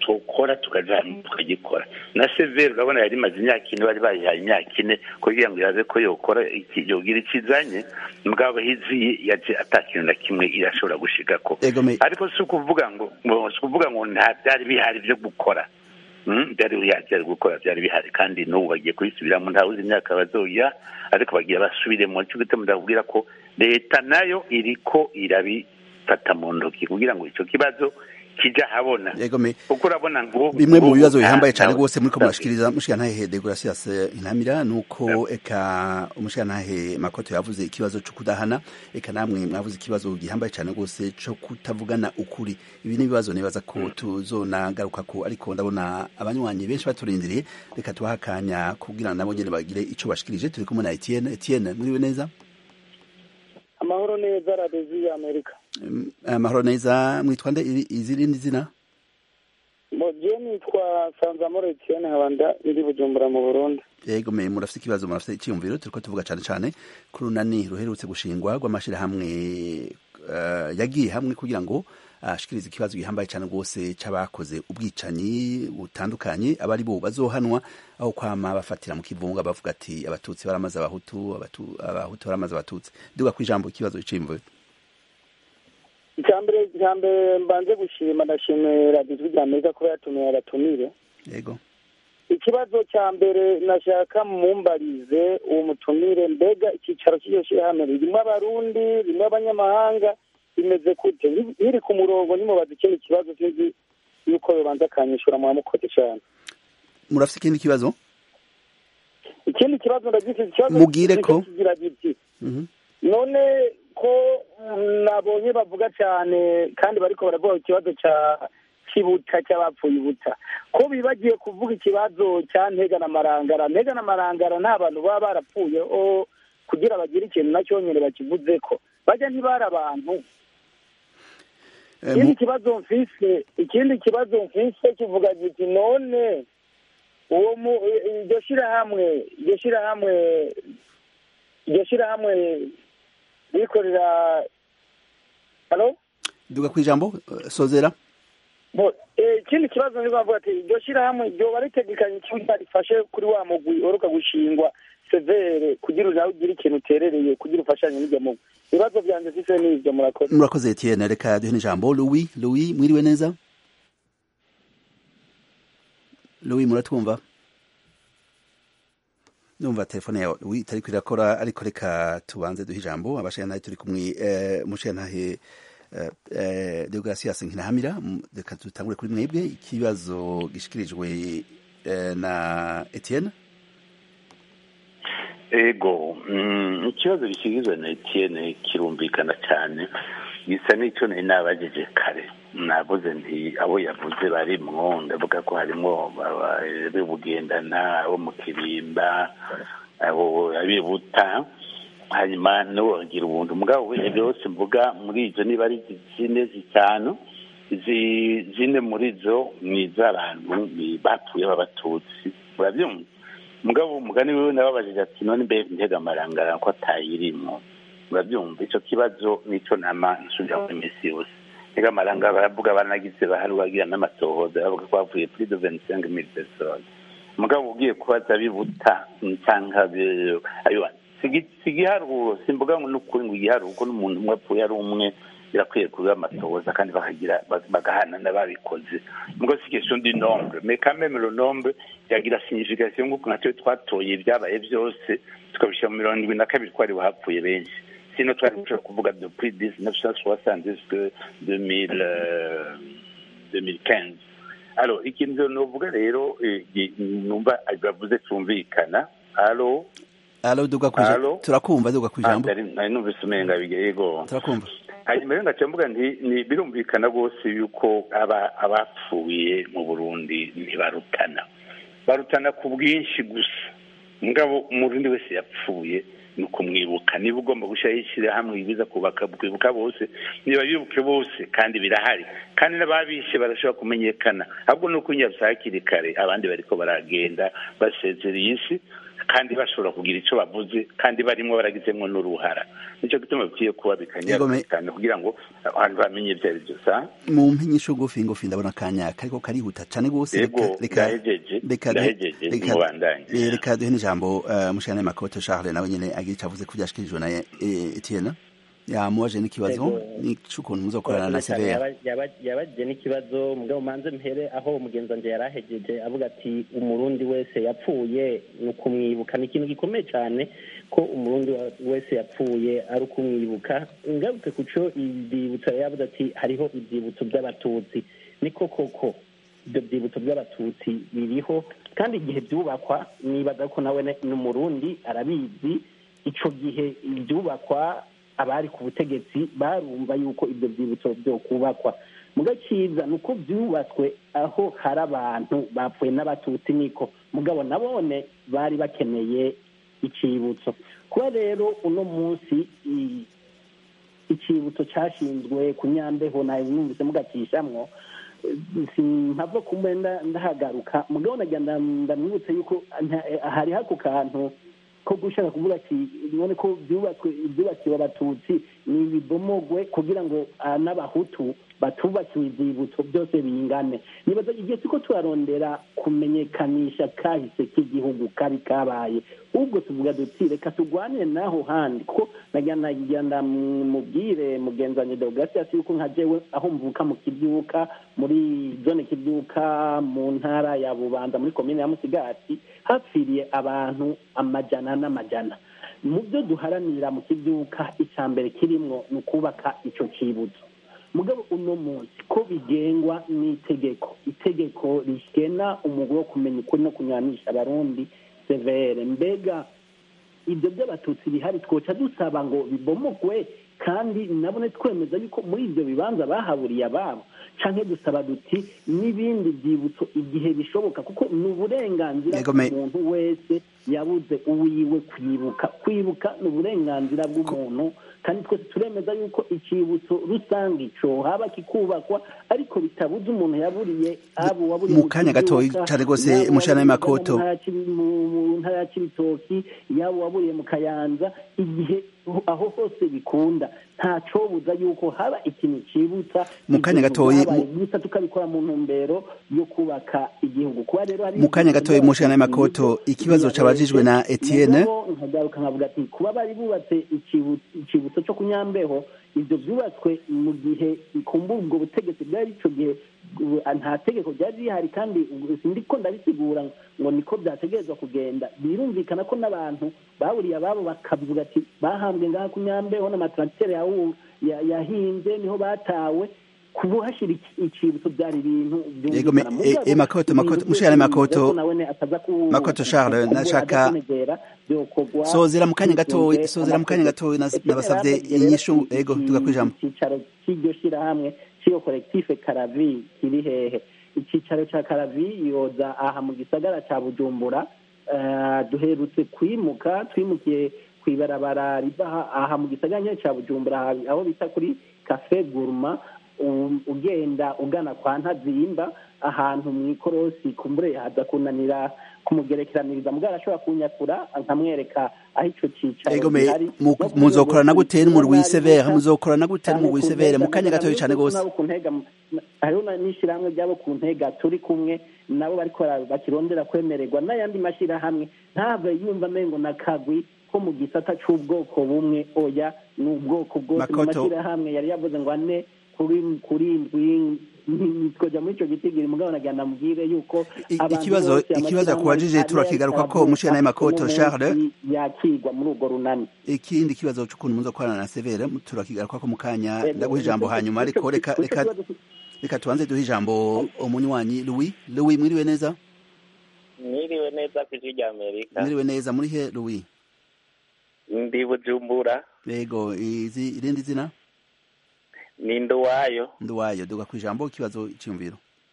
twokora tukaja tukagikora na severe urabona yari imaze imyaka ine bari bayihaye imyaka ine kugira ngo iraze ko yokora iki- yogira ikizanye mugabo hiziye yaje ata kintu na kimwe irashobora gushigako egome ariko si ukuvuga ngo ngo- si ukuvuga ngo nta byari bihari byo gukora Mm, byari bihari byari gukora byari bihari kandi n'ubu bagiye kubisubiramo ntawe uzi imyaka bazoya ariko bagira basubiremo nicyo gituma ndakubwira ko leta nayo iriko irabifata mu ntoki kugira ngo icyo kibazo kijya ahabona egome kuko urabona ngo bimwe mu ubu bibazo nta- bihambaye cyane ntawe- rwose muri ko murashikiriza mushikantahe degracias intamira nuko eka umushikantahe makoto yavuze ikibazo cyo kudahana eka namwe mwavuze ikibazo gihambaye cyane rwose cyo kutavugana ukuri ibi ni ibibazo nibaza ko tuzonagaruka ko ariko ndabona abanywanyi benshi baturindiriye reka tubahe akanya kugira ngo nabo nyene bagire ico bashikirije turi kumwe na Etienne Etienne muriwe neza amahoro neza radiyo y'amerika Mm, amahoro neza mwitwa nde iri- izirindi zina je nitwa sanzamoro etienne nkabanda ndi bujumbura mu burundi yego me murafite ikibazo murafite icyiyumviro turiko tuvuga cyane cyane ku runani ruherutse gushingwa rw'amashyirahamwe eh, yagiye hamwe kugira ngo ashikirize ikibazo gihambaye cyane rwose c'abakoze ubwicanyi butandukanye abari bo bazohanwa aho kwama bafatira mu kivunga bavuga ati abatutsi baramaze abahutu abatu- abahutu baramaze abatutsi duga ku ijambo ikibazo c'imvuyo icyambere icyambere mbanze gushima ndashimira ijwi rya amerika kuba yatumiye abatumire yego ikibazo cya mbere nashaka mumbarize uwo mutumire mbega icyicaro cy'iryo shyirahamwe ririmo abarundi ririmo abanyamahanga bimeze gute biri ku murongo nimubaza ikindi kibazo sinzi yuko yobanza akanyishura mwamukoze cyane murafite ikindi kibazo ikindi kibazo ndagifite ikibazo Mugire ko. gifite kigira giti Mhm. none ko mm, nabonye bavuga cyane kandi bariko baravuga ikibazo cya kibuta cy'abapfuye ibuta ko bibagiye kuvuga ikibazo cya ntega na marangara ntega na marangara nta bantu baba barapfuye o kugira bagire ikintu na cyonyine bakivuze ko bajya ntibari abantu Eh, ikindi mu- kibazo mfise ikindi kibazo mfise kivuga giti none uwo mu iryo shirahamwe iryo shirahamwe iryo shirahamwe rikorera halo duga ku ijambo eh, sozera Bo, eh, ikindi kibazo ni bavuga ati iryo shirahamwe ryoba ritegekanye ikibuga rifashe kuri wa mugwi uheruka gushingwa severe kugira nawe ugire ikintu uterereye kugira ufashanye n'iryo mugwi ibibazo byanjye mfise ni ivyo murakoze murakoze Etienne reka duhe n'ijambo Louis Louis mwiriwe neza Louis muratwumva numva telefone yawe Louis itari kwirakora ariko reka tubanze duhe ijambo abashana turi kumwe eh, mushanahe eh, eh, Deogratias Nkinahamira m- reka dutangure kuri mwebwe ikibazo gishikirijwe eh, na Etienne ego mm, ikibazo gishyigizwa na etienne kirumvikana cyane gisa n'icyo nari nabajije kare navuze nti abo yavuze barimwo ndavuga ko harimo bugendana abo mu kirimba abo abibuta hanyuma n'uwongera ubuntu mugabo we byose mvuga muri izo niba ari zine zitanu izi zine muri zo ni iz'abantu ni- bapfuye b'abatutsi urabyumva mugabo umugani wiwe nababajije ati none mbe ntega amarangara ko atayirimo urabyumva icyo kibazo nicyo nama nsubira muri misi yose ntega amarangara baravuga banagize bahari bagira n'amatohoza bavuga ko bavuye kuri de vingt mille personnes mugabo ugiye kubaza bibuta cyangwa bi- ayo si igiharuro simvuga ngo n'ukuri ngo igiharuro kuko n'umuntu umwe apfuye ari umwe birakwiye kuba amatohoza kandi bakagira bagahana n'ababikoze mugo si question du nombre mais quand même le nombre yagira signification nk'uko natwe twatoye ibyabaye byose tukabishyira mu mirongo irindwi na kabiri ko ari hapfuye benshi sino twari gushobora kuvuga depuis dix neuf cent soixante jusque deux mille deux mille quinze alors ikintu novuga rero eh, gi- numva bavuze cyumvikana alo Alo duga ku ijambo Alo? turakumva duga ku ijambo nari nari numvise umenga yego turakumva hanyuma rero ngaca mvuga nti ni birumvikana rwose yuko aba abapfuye mu burundi ntibarutana barutana ku bwinshi gusa mugabo umurundi wese yapfuye ni ukumwibuka niba ugomba gushyiraho ishyirahamwe biza kubaka kwibuka bose niba bibuke bose kandi birahari kandi n'ababishe barashobora kumenyekana ahubwo ni uko nyabya hakiri kare abandi bariko baragenda basezereye isi kandi bashobora kugira icyo bavuze kandi barimo baragizemo n'uruhara nicyo gituma bikwiye kuba bikanyarukana kugira ngo abantu bamenye ibyo ari byo sa mu mpinyisho ngufi ngufi ndabona akanya kariko karihuta cane gose reka duhe n'ijambo mushana makoto charles nawe nyene agira ico avuze ko vyashikirijwe na etienne yamubaje n'ikibazo c'ukuntu muzokorana na severa yabajije n'ikibazo mugabo manze mpere aho umugenzi wanje yari ahejeje avuga ati umurundi wese yapfuye ni ukumwibuka ni ikintu gikomeye cyane ko umurundi wese yapfuye ari ukumwibuka ngarutse ku co ivyibutso yavuze ati hariho ivyibutso by'abatutsi niko koko ibyo byibutso by'abatutsi biriho kandi igihe byubakwa nibaza ko nawe ni umurundi arabizi ico gihe ibyubakwa abari ku butegetsi barumva yuko ibyo byibutso byo kubakwa muga cyiza ni uko byubatswe aho hari abantu bapfuye n'abatutsi niko mugabo nabone bari bakeneye icyibutso kuba rero uno munsi icyibutso cyashinzwe ku nyambeho nawe mwumvise mugacishamwo mpava kumbe ndahagaruka mugabo nagira ndamwibutse yuko hari hako kantu ko gushaka kuvuga ati none ko byubatswe ibyubakiwe abatutsi ni ibibomogwe kugira ngo n'abahutu batubakiwe ibyibutso byose bingane nibaza igihe tuko turarondera kumenyekanisha kahise k'igihugu kabi kabaye ubwo tuvuga duti reka turwanire n'aho handi kuko nagira ndamubwire mugenzi wanjye deogratias yuko nka jewe aho mvuka mu kibyuka muri zone kibyuka mu ntara ya bubanza muri komine ya musigati hapfiriye abantu amajana n'amajana mu byo duharanira mu kibyuka icya mbere kirimwo ni ukubaka icyo cyibutso mugabo uno munsi ko bigengwa n'itegeko itegeko rigena umugwi wo kumenya ukuri no kunywanisha abarundi severe mbega ibyo by'abatutsi bihari twoca dusaba ngo bibomogwe kandi nabone twemeza yuko muri ibyo bibanza bahaburiye ababo canke dusaba duti n'ibindi byibutso igihe bishoboka kuko ni uburenganzira bw'umuntu wese yabuze uwiwe kwibuka kwibuka ni uburenganzira bw'umuntu kandi twese turemeza yuko icyibutso rusange ico haba kikubakwa ariko bitabuze umuntu yaburiye abo waburiye mu kanya gatoyi cane rwose mushana y'amakoto mu ntara ya cibitoki yabo waburiye mu kayanza igihe aho hose bikunda nta cobuza yuko haba ikintu cibutsa mu kanya gatoyi gusa tukabikora mu ntumbero yo kubaka igihugu kuba rero hari mu kanya gatoyi mushana y'amakoto ikibazo cabajijwe na Etienne nkagaruka nkavuga ati kuba bari bubatse icibutso cyo kunyambeho ibyo byubatswe mu gihe kumva ubwo butegetsi bwari ico gihe nta tegeko ryari rihari kandi sindiko ndabisigura ngo niko byategerezwa kugenda birumvikana ko n'abantu baburiye ababo bakavuga ati bahambwe ngaha ku nyambeho n'amatractere yahinze niho batawe kubuhashira icibutso byari ibintu makoto makoto mushana makoto makoto Charles nashaka sozera mu kanya gatoyi sozera mu kanya gatoyi nabasavye inyishu ego tugakwijambo icicaro cy'iryo shirahamwe cy'iyo kolektife karavi kiri hehe icicaro ca karavi yoza aha mu gisagara ca bujumbura duherutse kwimuka twimukiye kw'ibarabara riva aha mu gisagara nyine ca bujumbura aho bita kuri cafe guruma ugenda ugana kwa ntazimba ahantu mu ikorosi kumbure haza kunanira kumugerekeraniriza mugabo arashobora kunyakura nkamwereka aho ico cicaro gihari muzokorana gute n'umurwi severe muzokorana gute n'umurwi severe mu kanya gatoya cane gose hariho n'ishirahamwe ryabo ku ntega turi kumwe nabo bariko bakirondera kwemererwa n'ayandi mashirahamwe ntave yumva amengo na kagwi ko mu gisata c'ubwoko bumwe oya ni ubwoko bwose mu mashirahamwe yari yavuze ngo ane kuri indwi twoja muri ico gitigiri mugabo nagira namubwire yuko ikibazo ikibazo yakubajije turakigaruka ko mushana y'amakoto Charles yakigwa muri urwo runani ikindi kibazo c'ukuntu muzo korana na Severe turakigaruka ko mu kanya ndaguha ijambo hanyuma ariko reka reka reka tubanze duhe ijambo umunywanyi Louis Louis mwiriwe neza mwiriwe neza ku ijwi rya Amerika mwiriwe neza muri he Louis ndi Bujumbura yego izi irindi zina ni nduwayo nduwayo duga ku ijambo ikibazo cyiyumviro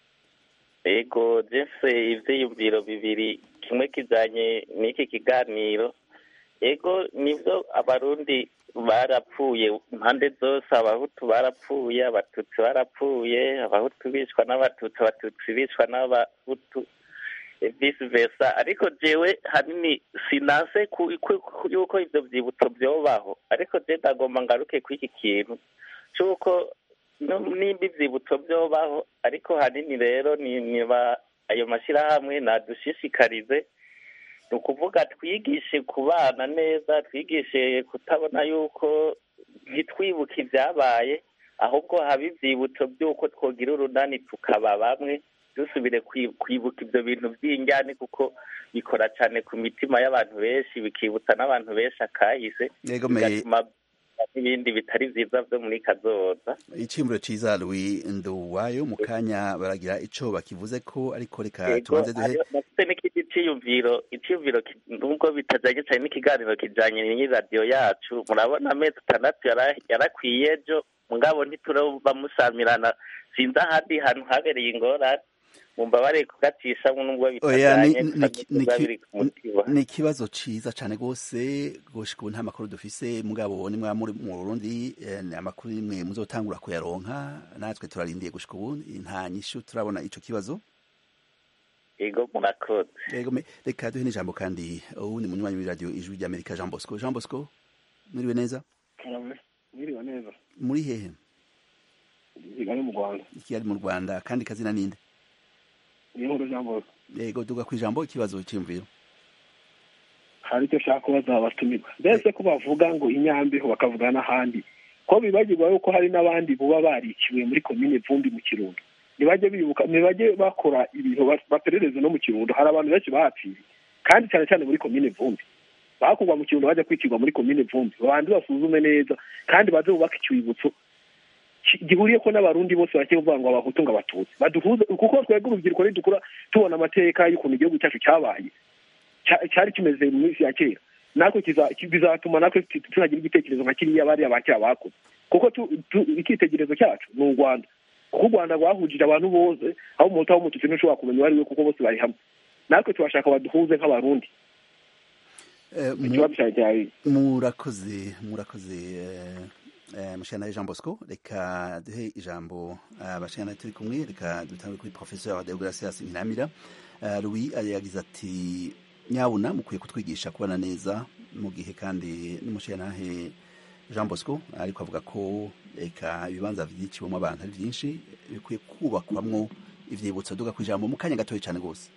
ego jese ivyiyumviro bibiri kimwe kijanye n'iki kiganiro ego nivyo abarundi barapfuye impande zose abahutu barapfuye abatutsi barapfuye abahutu bicwa n'abatutsi abatutsi bicwa n'abahutu vice versa ariko jewe hanini sinase ku- ku- ku- yuko ivyo vyibutso vyobaho ariko je ndagomba ngaruke ku iki kintu c'uko no- nimba ivyibutso vyobaho ariko hanini rero ni- niba ayo mashirahamwe nadushishikarize ni ukuvuga twigishe kubana neza twigishe kutabona yuko ntitwibuke ibyabaye ahubwo haba ivyibutso by'uko twogira urunani tukaba bamwe dusubire kwi- kwibuka ibyo bintu by'injyane kuko bikora cyane ku mitima y'abantu benshi bikibutsa n'abantu benshi akahise Yego, me- bigatuma n'ibindi bitari vyiza vyo muri kazoza iciyumviro ciza Louis Nduwayo mu kanya baragira ico bakivuze ko ariko reka Yego, tubanze duhe hariho- nafite n'ikindi ciyumviro iciyumviro ki- nubwo bitajanye cyane n'ikiganiro kijanye n'iradiyo yacu murabona amezi atandatu yara- yarakwiye ejo mugabo ntituraba musamirana sinzi ahandi hantu habereye ingorane mumbabarire kugacishamwo nubwo oya ni- bitajanye ni- tukaza ni- tuba biri ku mutima ni ikibazo ciza cane gose gushika ubu nta makuru dufise mugabo ni mwa muri mu Burundi eh, ni amakuru nimwe muzotangura kuyaronka natwe turarindiye gushika ubu nta nyishu turabona ico kibazo ego murakoze Yego me reka duhe n'ijambo kandi ubu ni munywanyi w'iradiyo ijwi ry'Amerika Jean Bosco Jean Bosco mwiriwe neza mwiriwe neza muri hehe kigali mu rwanda Kigali mu Rwanda kandi kazina ninde niyo nkuru jean bosco yego duga kwijambo ikibazo cy'imviro hari icyo ushaka kubaza abatumirwa mbese ko bavuga ngo inyambeho bakavuga n'ahandi ko bibagirwa yuko hari n'abandi buba bariciwe muri komine vumbi mu kirundo ntibajye bibuka ntibajye bakora ibintu ba- baperereze no mu kirundo hari abantu benshi bahapfiriye kandi cyane cyane muri komine vumbi bakurwa mu kirundo bajya kwicirwa muri komine vumbi babanze basuzume neza kandi baze bubake icyibutso ki- gihuriyeko n'abarundi bose bake kuvuga ngo abahutu ngo abatutsi baduhuze kuko twebwe urubyiruko nidukura tubona amateka y'ukuntu igihugu cyacu cyabaye cya- cyari kimeze mu minsi ya kera natwe kiza- ki- bizatuma natwe tu- tunagira igitekerezo nka kiriya bariya ba kera bakoze kuko tu- tu- icyitegererezo cyacu ni u rwanda kuko u rwanda rwahujije abantu bose aho umuhutu aho umututsi ntushobora kumenya uwo ari we kuko bose bari hamwe natwe turashaka baduhuze nk'abarundi Eh, mu- ikibazo cyawe cyari murakoze murakoze eh, eh, mushana Jean Bosco reka duhe ijambo abashana turi kumwe reka dutangure kuri professeur Deogracias Ntamira Eh, Louis yagize ati nyabuna mukwiye kutwigisha kubana neza mu gihe kandi n'umushyiranahe Jean Bosco ariko avuga ko reka ibibanza byiciwemo abantu ari byinshi bikwiye kubakwamwo ivyibutso duga kwijambo mu kanya gatoya cyane gose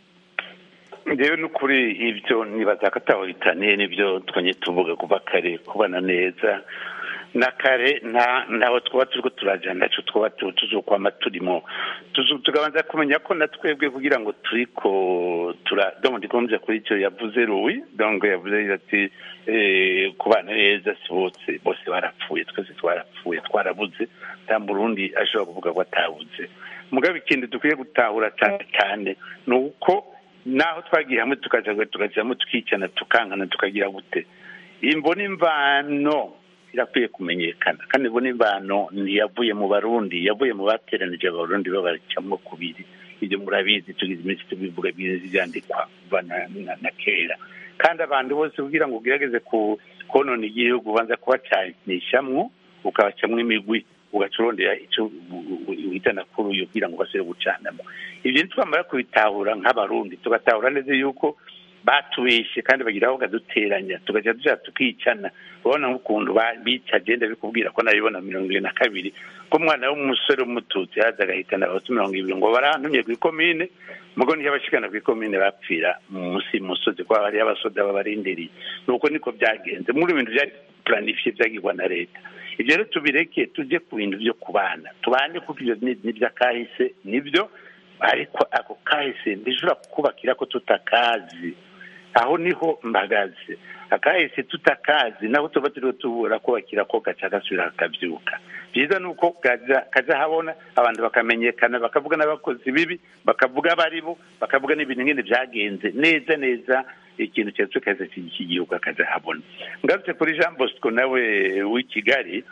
ngewe n'ukuri ibyo nibaza ko atahitaniye n'ibyo twanye tuvuga kuva kare kubana neza na kare nta ntaho twaba turiko turajana naco twaba tu- tuzokwama turimo Tuzo- tukabanza kumenya ko na twebwe kugira ngo turiko tura donc ndikomvye kuri icyo yavuze Louis donc yavuze ati eh, kubana neza si bose bose barapfuye twese twarapfuye twarabuze nta murundi ashobora kuvuga ko atabuze mugabo ikindi dukwiye gutahura cyane cyane ni uko naho twagiye hamwe tukaja tukajyamo tukicana tukankana tukagira gute imbona imvano irakwiye kumenyekana kandi imbona imvano ntiyavuye mu barundi yavuye mu bateranije abarundi babacamwo kubiri ibyo murabizi tugize iminsi tubivuga bizi byandikwa kuva na, na, na kera kandi abantu bose kugira ngo ugerageze ku konona igihugu ubanza kubacanishamwo ukabacamwo imigwi ugaca urondera icyo uhitana kuri uyu kugira ngo basubire gucanamo ibyo ntitwamara kubitahura nk'abarundi tugatahura neza yuko batubeshe kandi bagira aho baduteranya tugajya dushaka tukicana urabona nk'ukuntu ba- bica agenda bikubwira ko nabibona mirongo ibiri na kabiri ko umwana w'umusore w'umututsi yaza agahitana abahutu mirongo ibiri ngo barantumye ku ikomine mugo niyo abashikana ku ikomine bapfira munsi y'umusozi kuko hariyo abasoda babarindiriye nuko niko byagenze muri ibintu byari planifiye byagirwa na leta ibyo rero tubireke tujye ku bintu byo kubana tubane kuko ibyo ni ni iby'akahise nibyo ariko ako kahise ntishobora kubakira ko tutakazi aho niho mbagaze akahise tutakazi naho tuba turiho tubura kubakira ko gaca gasubira kakabyuka byiza ni uko kaja kaja habona abantu bakamenyekana bakavuga n'abakozi bibi bakavuga abari bo bakavuga n'ibintu nyine byagenze neza neza ikintu cyose kaza cy'igihugu akaja habona ngarutse kuri jean bosco nawe w'i kigali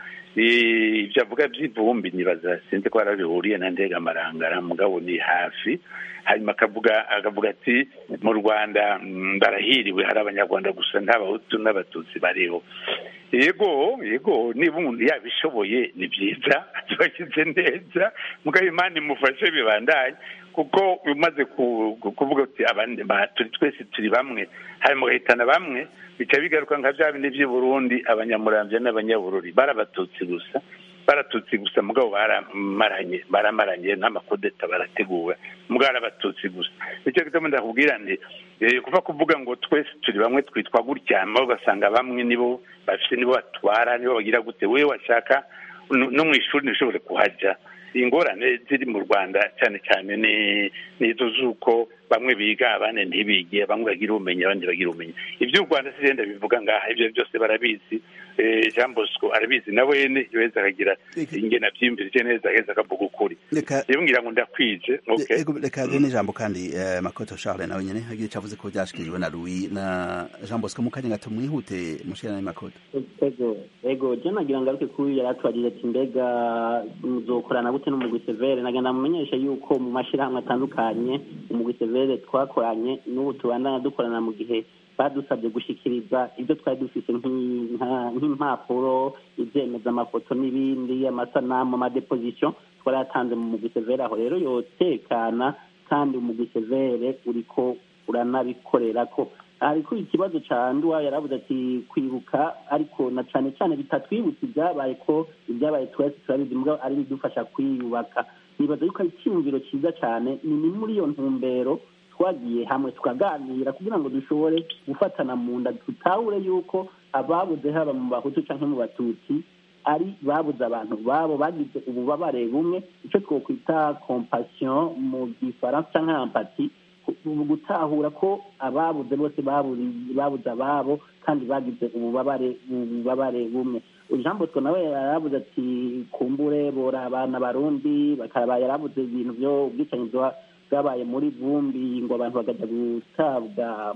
eh, ibyo avuga by'ivumbi nibaza sinzi ko harabihuriye na ndega marangara mugabo ni hafi hanyuma akavuga akavuga ati mu rwanda mm, barahiriwe hari abanyarwanda gusa nta bahutu n'abatutsi bariho yego yego niba umuntu yabishoboye ni byiza tubashyize neza mugabo imana imufashe bibandanye kuko umaze kuvuga uti abandi turi twese turi bamwe harimo guhitana bamwe bica bigaruka nka bya bindi by'i burundi abanyamurambya n'abanyabururi barabatutsi gusa baratutsi gusa mugabo baramaranye baramaranye n'amakodeta barateguwe mugabo arabatutsi gusa nicyo gituma ndakubwira nti kuva kuvuga ngo twese turi bamwe twitwa gutya ugasanga bamwe nibo bafite nibo batwara nibo bagira gute wowe washaka no mu ishuri ntishobore kuhajya ingorane ziri mu rwanda cyane cyane ni izo z'uko bamwe biga abandi ntibige bamwe bagira ubumenyi abandi bagira ubumenyi iby'u rwanda si genda bivuga ngaha ibyo byose barabizi jean bosco arabizi nawe yeza akagira ingena abyiyumvirije neza aheza akavuga ukuri rero ngira ngo ndakwije reka duhe n'ijambo kandi makoto charles nawe nyine agira icyo avuze ko byashikirijwe na louis na jean bosco mu kanya gato mwihute mushira na makoto ego ego je nagira ngaruke kuri yari atwagije ati mbega muzokorana gute n'umugwi severe nagenda mumenyesha yuko mu mashirahamwe atandukanye umugwi severe twakoranye n'ubu tubandanya dukorana mu gihe badusabye gushikiriza ibyo twari dufite nk'impapuro ibyemeza amafoto n'ibindi amasanamu amadepozisiyo twarayatanze mu mugwi severe aho rero yotekana kandi umugwi severe uriko uranabikorera ko ariko ikibazo cya nduwa yarabuze ati kwibuka ariko na cyane cyane bitatwibutsa ibyabaye ko ibyabaye twese turabizi mbwa ari bidufasha kwiyubaka nibaza yuko ari icyumviro cyiza cyane ni muri iyo ntumbero twagiye hamwe tukaganira kugira ngo dushobore gufatana mu nda tutahure yuko ababuze haba mu bahutu cyangwa mu batutsi ari babuze abantu babo bagize ububabare bumwe icyo twakwita kompasiyo mu gifaransa cyangwa ampati gutahura ko ababuze bose babuze ababo kandi bagize ububabare ububabare bumwe jean bosco nawe yarabuze ati kumbure bora abana barundi bakaba yarabuze ibintu byo ubwicanyi bwabaye muri vumbi ngo abantu bakajya gutabwa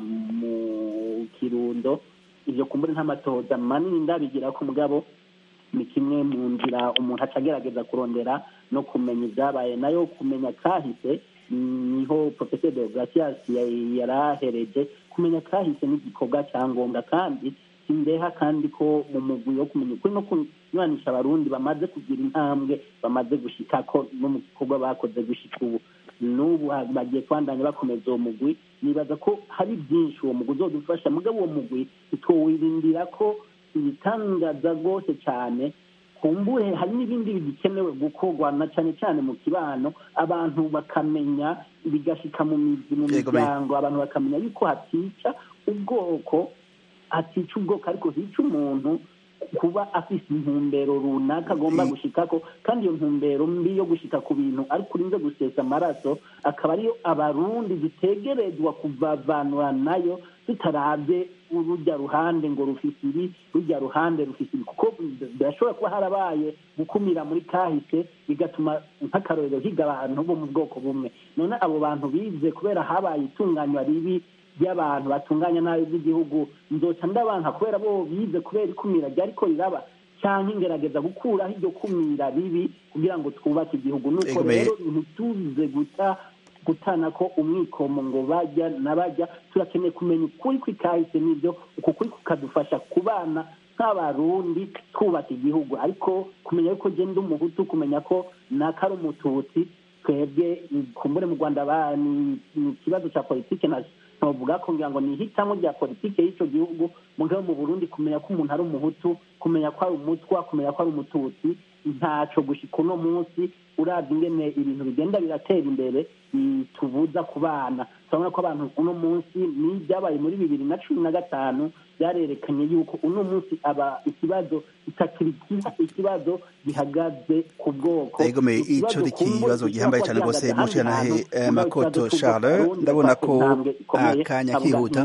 mu kirundo ibyo kumbure nk'amatoza manini ndabigira ko mugabo ni kimwe mu nzira umuntu aca agerageza kurondera no kumenya ibyabaye nayo kumenya kahise niho professeur de gracias yarahereje kumenya kahise n'igikorwa cya ngombwa kandi sindeha kandi ko mu mugwi wo kumenya ukuri no kunywanisha abarundi bamaze kugira intambwe bamaze gushika ko no mu gikorwa bakoze gushika ubu n'ubu bagiye kwandanya bakomeza uwo mugwi nibaza ko hari byinshi uwo mugwi uzodufasha mugabo uwo mugwi tutowirindira ko ibitangaza rwose cyane kumbure hari n'ibindi bigikenewe gukorwa na cyane cyane mu kibano abantu bakamenya bigashika mu mizi mu miryango abantu bakamenya yuko hatica ubwoko hatica ubwoko ariko hica umuntu kuba afite intumbero runaka agomba gushikako kandi iyo ntumbero mbi yo gushika ku bintu ariko urinze gusesa amaraso akaba ariyo abarundi zitegerezwa kuvavanura nayo tutarabye urujya ruhande ngo rufise ibi rujya ruhande rufise ibi kuko birashobora kuba harabaye gukumira muri kahise bigatuma nk'akarorero higa abantu bo mu bwoko bumwe none abo bantu bize kubera habaye itunganywa ribi ry'abantu batunganya nabi by'igihugu nzoca ndabanka kubera bo bize kubera ikumira ryariko riraba cyangwa ingerageza gukuraho iryo kumira ribi kugira ngo twubake igihugu nuko rero ntituze guta gutana ko umwikomo ngo bajya n'abajya turakeneye kumenya ukuri kw'ikahise n'ibyo uku kuri kukadufasha kubana nk'abarundi twubaka igihugu ariko kumenya yuko genda umuhutu kumenya ko naka ari umututsi twebwe kumbure mu rwanda ni ikibazo cya politiki ntuvuga ko ngira ngo ni ihitamo rya politiki y'icyo gihugu mugabo mu burundi kumenya ko umuntu ari umuhutu kumenya ko ari umutwa kumenya ko ari umututsi ntacyo gushyika uno munsi urabye ingene ibintu bigenda biratera imbere bitubuza ku bana turabona ko abantu uno munsi n'ibyabaye muri bibiri na cumi na gatanu byarerekanye yuko uno munsi aba ikibazo kitakiri ikibazo gihagaze ku bwoko egome ico ni ikibazo gihambaye cyane rwose mushanahe makoto charles ndabona ko akanya kihuta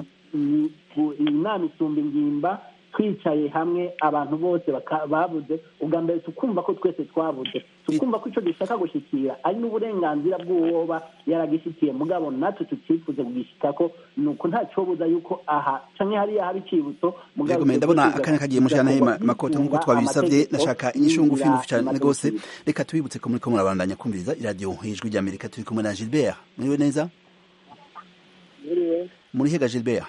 inama isumba ingimba twicaye hamwe abantu bose babuze ubwa mbere tukumva ko twese twabuze tukumva ko icyo dushaka gushyikira ari n'uburenganzira bw'uwoba yaragishikiye mugabo natwe tukifuze kugishika ko ni uko nta cyobuza yuko aha cyangwa hariya haba icibutso mugabo ndabona akanya kagiye mushana makoto nk'uko twabisabye nashaka inyishu ngufi ngufi cyane rwose reka tubibutse ko muriko murabandanya kumviriza iradiyo ijwi ry'amerika turi kumwe na gilbert muriwe neza muri hega gilbert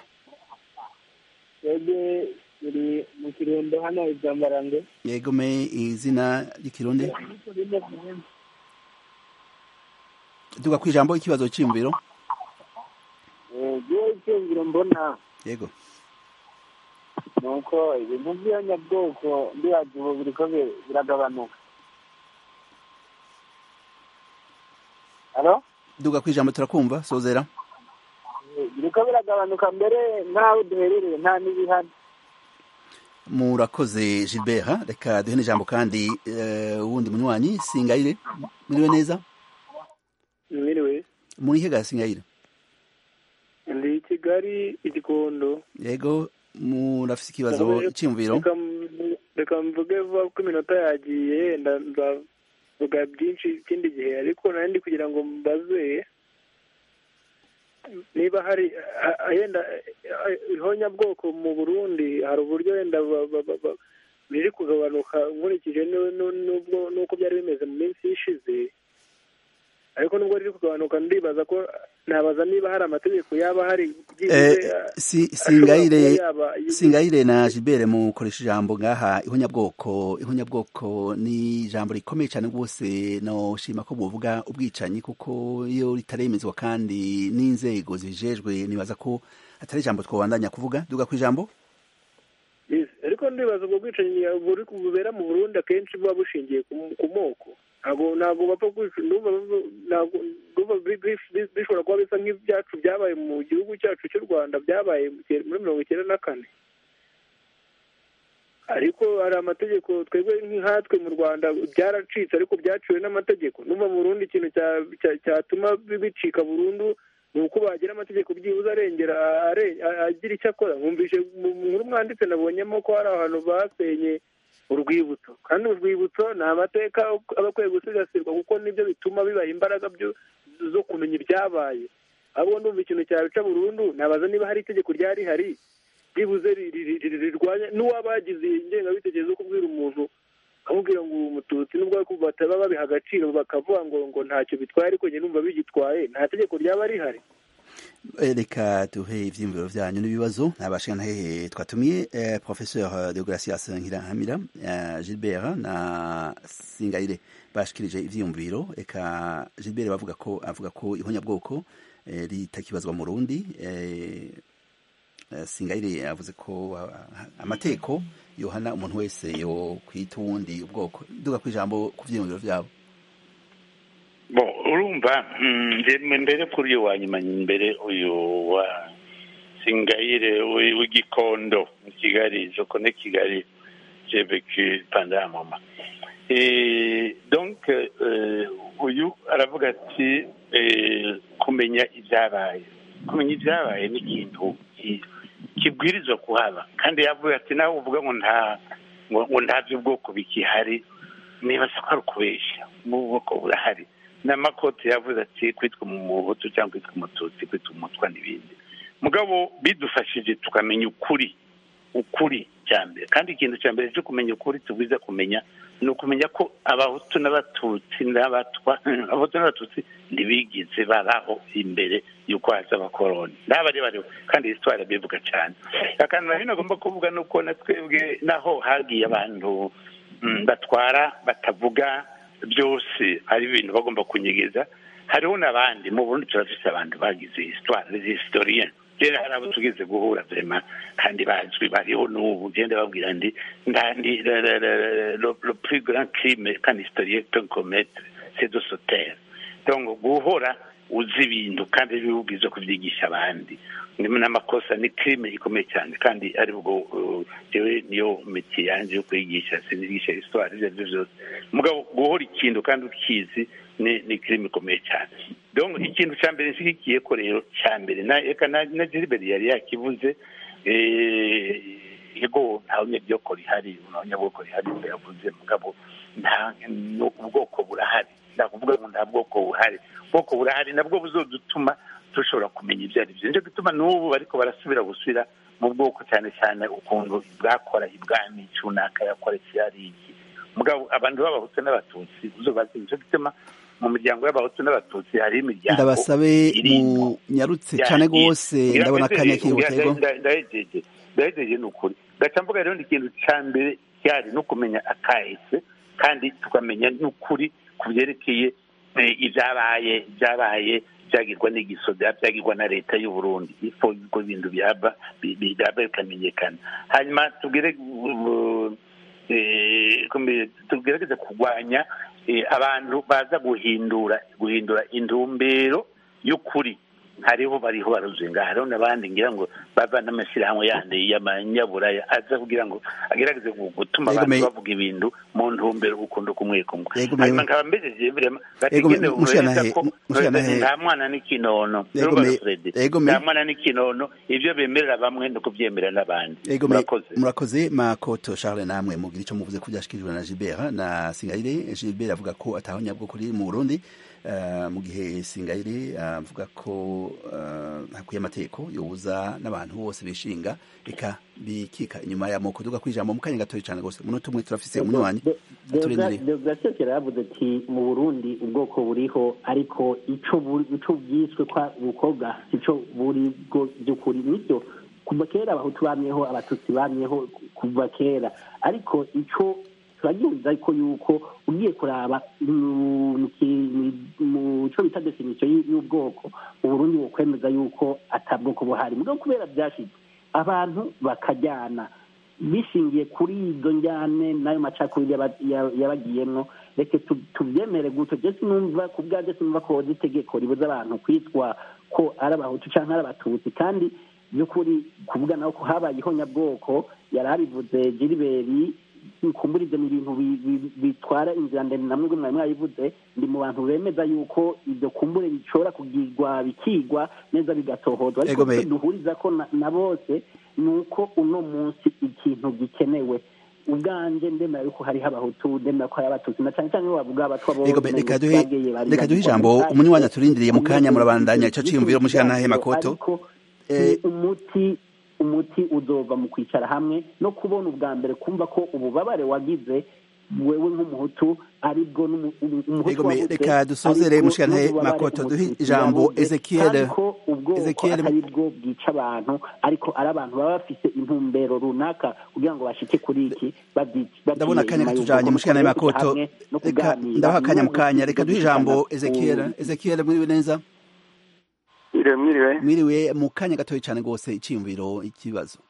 turi mu kirundo hano ibyambarange yego me izina ry'ikirundi duga ku ijambo ikibazo cy'imviro igihe icyumviro mbona yego ni uko ibintu by'abanyabwoko ndibaza ubu biriko bi- biragabanuka halo duga ku ijambo turakumva sozera biriko biragabanuka mbere nk'aho duherereye nta n'ibihari murakoze gilbert reka duhe n'ijambo kandi eh, wundi munywanyi singayire muriwe neza mwiriwe muri hega singayire ndi i kigali igikondo yego murafise ikibazo cy'imviro Reka m- reka mvuge vuba ko iminota yagiye yenda nzavuga byinshi ikindi gihe ariko nari ndi kugira ngo mbaze niba hari a- a- yenda a- ihonyabwoko mu burundi hari uburyo wenda ba- ba- ba- ba- biri kugabanuka nkurikije nu- nu- n'ubwo n'uko byari bimeze mu minsi ishize ariko nubwo riri kugabanuka ndibaza ko nabaza niba hari amategeko yaba hari Eh, byibuze si ashobora singayire kuba yaba- singayire na Gilbert mukoresha ijambo ngaha ihonyabwoko ihonyabwoko ni ijambo rikomeye cyane rwose no shima ko buvuga ubwicanyi kuko iyo ritaremezwa kandi n'inzego zijejwe nibaza ko atari ijambo twabandanya kuvuga duga ku ijambo Yes, ariko ndibaza ubwo bwicanyi buri bubera mu burundi akenshi buba bushingiye ku ku moko ntabwo ntabwo bapfa kwica ndumva ntabwo ndumva bi- bi- bi- bishobora kuba bisa nk'ibyacu byabaye mu gihugu cyacu cy'u rwanda byabaye mu gihe- muri mirongo icyenda na kane ariko hari amategeko twebwe nk'ahatwe mu rwanda byaracitse ariko byaciwe n'amategeko numva mu burundi ikintu cya- cya- cyatuma bi- bicika burundu ni uko bagira amategeko byibuze arengera are- a- agira icyo akora mwumvishe mu mu nkuru mwanditse nabonyemo ko hari ahantu basenye urwibutso kandi urwibutso ni amateka aba akwiye gusigasirwa kuko nibyo bituma bibaha imbaraga byo- zo kumenya ibyabaye ahubwo ndumva ikintu cyabica burundu nabaza niba hari itegeko ryari rihari byibuze ri- ri- ri- rirwanya n'uwaba yagize ingengabitekerezo yo kubwira umuntu akamubwira ngo uwo mututsi nubwo ariko bataba babiha agaciro bakavuga ngo ngo ntacyo bitwaye ariko njye numva bigitwaye nta tegeko ryaba rihari Eh, reka duhe ivyiyumviro vyanyu n'ibibazo nabashika ntahehe twatumiye eh, professeur de Gracias Nkirahamira eh, Gilbert na Singayire bashikirije ivyiyumviro eka Gilbert bavuga ko avuga ko ihonyabwoko eh, ritakibazwa mu Burundi eh, eh, Singayire yavuze ko ah, amateko yohana umuntu wese yo kwita uwundi ubwoko duga kwijambo ku vyiyumviro vyabo bo urumva mm, njye mbere kuri uyu wa nyuma mbere uyu wa singayire w'i- w'igikondo mu kigali joko ne kigali j'ai vécu pendant un moment et donc euh, uyu aravuga ati eh, kumenya ibyabaye kumenya ibyabaye ni ikintu ki- kibwirizwa kuhaba kandi yavuga ati nawe uvuga ngo nta ngo ngo nta by'ubwoko bikihari nibaza ko ari ukubeshya mu bwoko burahari n'amakoti yavuze ati kwitwa umuhutu cyangwa kwitwa umututsi kwitwa umutwa n'ibindi mugabo bidufashije tukamenya ukuri ukuri cya mbere kandi ikintu cya mbere cyo kumenya ukuri tubwiza kumenya ni ukumenya ko abahutu n'abatutsi n'abatwa abahutu n'abatutsi ntibigize baraho imbere y'uko haza abakoroni n'abari bariho kandi histoire bivuga cyane akantu na hino agomba kuvuga ni uko na twebwe naho hagiye abantu mm, batwara batavuga byose hari ibintu bagomba kunyegeza hariho n'abandi mu burundi turafise abantu bagize histoire les historiens rero hari abo tugeze guhura vrema kandi bazwi bariho n'ubu genda babwira ndi ndandi le- le- le- le le plus grand crime qu'un historien peut commettre c'est de se taire donc guhora uzi ibintu kandi bibubwiza kubyigisha abandi ndimo n'amakosa ni crime ikomeye cyane kandi ari bwo uh, jewe niyo metier yanje yo kwigisha sinigisha histoire ibyo aribyo byose mugabo guhora ikintu kandi ukizi ni ni crime ikomeye cyane donc ikintu cya mbere nshyigikiye ko rero cya mbere na eka na na Gilbert yari yakivuze eh, yego nta nyabwoko rihari nta nyabwoko rihari ngo yavuze mugabo nta no- ubwoko burahari ndakuvuga ngo nta bwoko buhari ubwoko burahari nabwo buzodutuma dushobora kumenya ibyo ari byo nicyo gituma n'ubu bariko barasubira gusubira mu bwoko cyane cyane ukuntu bwakora ibwami runaka yakora ikiyari iki mugabo abantu b'abahutu n'abatutsi uzobazi nicyo gituma mu miryango y'abahutu n'abatutsi hari imiryango ndabasabe irimo mu nyarutse cyane rwose ndabona akanya kihutego ndahejeje ndahejeje ni ukuri gaca mvuga rero ni ikintu cya mbere cyari no kumenya akahise kandi tukamenya n'ukuri ku byerekeye eh, ibyabaye byabaye byagirwa n'igisoda byagirwa na leta y'u Burundi ifo ubwo bintu byaba bi- bi- byaba bikamenyekana hanyuma tubwire uh, eh, kumbe- tugerageze kurwanya eh, abantu baza guhindura guhindura intumbero y'ukuri hariho bariho baruzinga hariho n'abandi ngira ngo bava n'amashyirahamwe yandi y'amanyaburaya aza kugira ngo agerageze gu- gutuma Yego, abantu me- bavuga ibintu mu ntumbero gukunda kumwe kumwe Yego, me- hanyuma nkaba mbejeje birema Yego, me- bategene mushyantahe- ko mushyantahe- nta mwana n'ikinono Yego, Urumva me- Fred? Yego, me- nta mwana n'ikinono ibyo bemerera bamwe no kubyemera n'abandi Ego me- murakoze murakoze makoto Charles namwe mugira icyo muvuze ko byashikirijwe na Gilbert na Singayire Gilbert avuga ko ataho nyabwo kuri mu Burundi eh, mu gihe Singayire avuga ko eh, hakuye amategeko yobuza n'abantu bose bishinga eka bikika inyuma ya moko duga kwijambo mu kanya gatoya cyane gose umunota umwe turafise umunywanyi aturindiriye deogratias yaravuze ati mu burundi ubwoko buriho ariko ico buri- ico bwiswe kwa ubukobwa sico buri bwo by'ukuri nibyo kuva kera abahutu bamyeho abatutsi bamyeho kuva kera ariko ico turagihuriza ko yuko ugiye kuraba mu- mu ki- mu co bita definisiyo y'ubwoko mu burundi wokwemeza yuko atabwoko buhari mugabo kubera byashize abantu bakajyana bishingiye kuri izo njyane n'ayo macakubiri yaba- ya- yabagiyemwo reke tu- tubyemere gutyo je sinumva ku bwanje sinumva ko hoza itegeko ribuza abantu kwitwa ko ari abahutu canke ari abatutsi kandi by'ukuri kuvuga naho ko habaye ihonyabwoko yari abivuze jiriberi kumburize mu bintu bi- bi- bitwara inzira ndende namwe mwari mwabivuze ndi mu bantu bemeza yuko ibyo kumbure bishobora kugirwa bikigwa neza bigatohozwa ariko Ego me- icyo duhuriza ko na- na bose ni uko uno munsi ikintu gikenewe ubwanje ndemera yuko hariho abahutu ndemera ko hari abatutsi na cyane cyane iyo bavuga abatwa bo Ego be- reka duhe reka duhe ijambo umunywanyi aturindiriye mu kanya murabandanya ico ciyumviro mushyantahe makoto ariko ni umuti umuti uzova mu kwicara hamwe no kubona ubwa mbere kumva ko ububabare wagize wewe nk'umuhutu aribwo n'umu- umu- umuhutu Ego me- wabuze, reka dusozere aribwo mushyantahe n'ububabare makoto duhe umututsi ijambo yabuze, Ezekiel kandi ko ubwoko Ezekiel atari bwo bwica abantu ariko ari abantu baba bafise intumbero runaka kugira ngo bashike kuri iki babyi- ndabona baciye akanya inyuma katujanye y'ubwoko. mushikana Rero kuja makoto hamwe no reka kuganira, ndabaha akanya mu niwo kanya muti reka duhe dushikana ijambo ku- Ezekiel Ezekiel mwiriwe neza mwiriwe mwiriwe mwiriwe mu kanya gatoya cyane gose iciyumviro ikibazo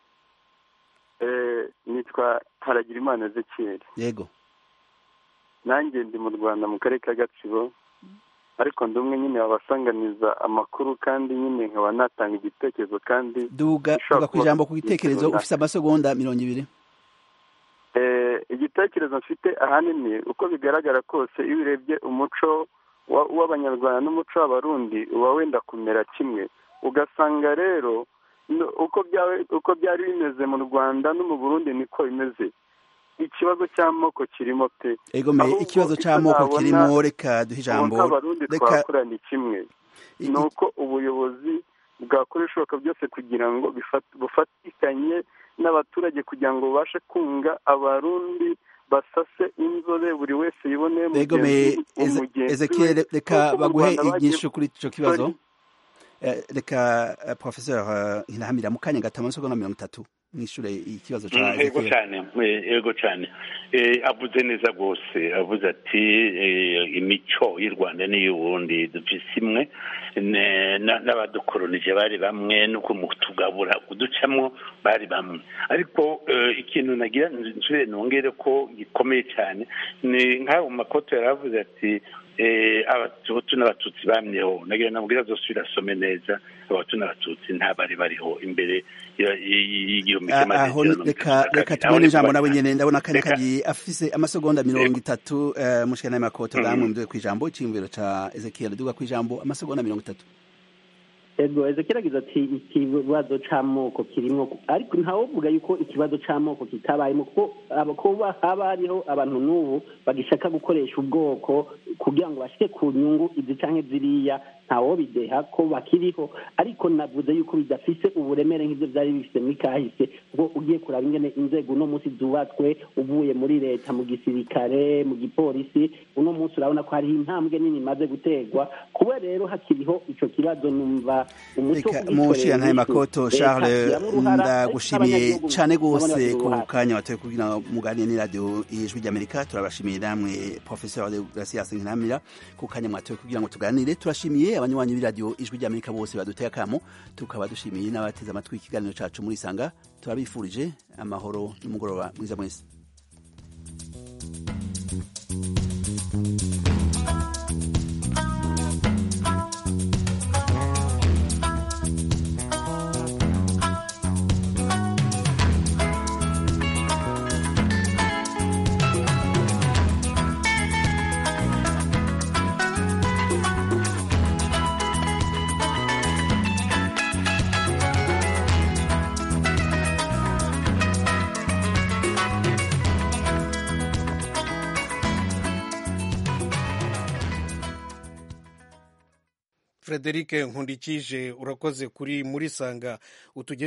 Eh, nitwa haragirimana ezekiel yego nanjye ndi mu rwanda mu karere ka gatsibo ariko ndi umwe nyine wabasanganiza amakuru kandi nyine nkaba natanga igitekerezo kandi duga gishobora duga ku kuba ijambo ku gitekerezo runaka. ufise amasegonda mirongo ibiri Eh, igitekerezo mfite ahanini uko bigaragara kose iyo urebye umuco wa- w'abanyarwanda n'umuco w'abarundi uba wenda kumera kimwe ugasanga rero no- uko byaba- uko byari bimeze mu rwanda no mu burundi niko bimeze ikibazo cy'amoko kirimo pe ego me Ahubwo ikibazo icyo c'amoko nabona- kirimo reka duhe ubu ijambo nk'abarundi reka twakora ni kimwe ni uko ubuyobozi bwakora ibishoboka byose kugira ngo bifat- bufatikanye n'abaturage kugira ngo babashe kunga abarundi basase inzobe buri wese yiboneye ego me mugenzi Eze- umugenzi Ezekiel we. reka Nk'uko mu baguhe Rwanda bagiye- inyishu kuri ico kibazo Sorry. Eh, reka eh, professeur eh, Nkinahamira mu kanya gato amasegonda mirongo itatu mwishure ikibazo ca Mm, ego Ezekiel cyane eh, ego cyane Eh, avuze neza rwose avuze ati eh, imico y'u rwanda n'iy'uburundi dufise imwe ne- na- n'abadukoronije bari bamwe no kumutugabura kuducamwo bari bamwe ariko eh, ikintu nagira nsubire nongere ko gikomeye cyane ni nk'aho mu makoto yari avuze ati eh, abahutu n'abatutsi bamyeho nagira namubwira azosubira asome neza abahutu n'abatutsi nta bari bariho imbere ya- y- y- y'igihumbi kimwe Ah, aho magana reka cyenda reka mirongo tubone itatu na ijambo kabiri. nawe nyene ndabona akanya Reka- kagiye afise amasegonda mirongo itatu eh, mushikana y'amakoto Mhm. gamwe mduwe kwijambo iciyumviro ca Ezekiel duga kwijambo amasegonda mirongo itatu ego ezekiel agize ati ikibazo c'amoko kirimwo ariko ntawovuga yuko ikibazo c'amoko kitabayemo kuko aba- kuba haba hariho abantu n'ubu bagishaka gukoresha ubwoko kugira ngo bashike ku nyungu izi canke ziriya ntawobideha ko bakiriho ariko navuze yuko bidafise uburemere nk'ibyo byari bifite muri kahise ubwo ugiye kuraba ingene inzego uno munsi zubatswe uvuye muri leta mu gisirikare mu gipolisi uno munsi urabona ko hariho intambwe nini imaze guterwa kuba rero hakiriho ico kibazo numva umuco reka mushira ntaye makoto charles ndagushimiye cane gose ku kanya watoye kugira ngo muganire n'iradiyo ijwi ry'amerika turabashimiye namwe professeur de gracias nkinamira ku kanya mwatoye kugira ngo tuganire turashimiye abanywanyi b'iradiyo ijwi ry'amerika bose baduteye akamo tukaba dushimiye n'abateze amatwi ikiganiro cacu muri sanga turabifurije amahoro n'umugoroba mwiza mwese frederic nkundikije urakoze kuri muri sanga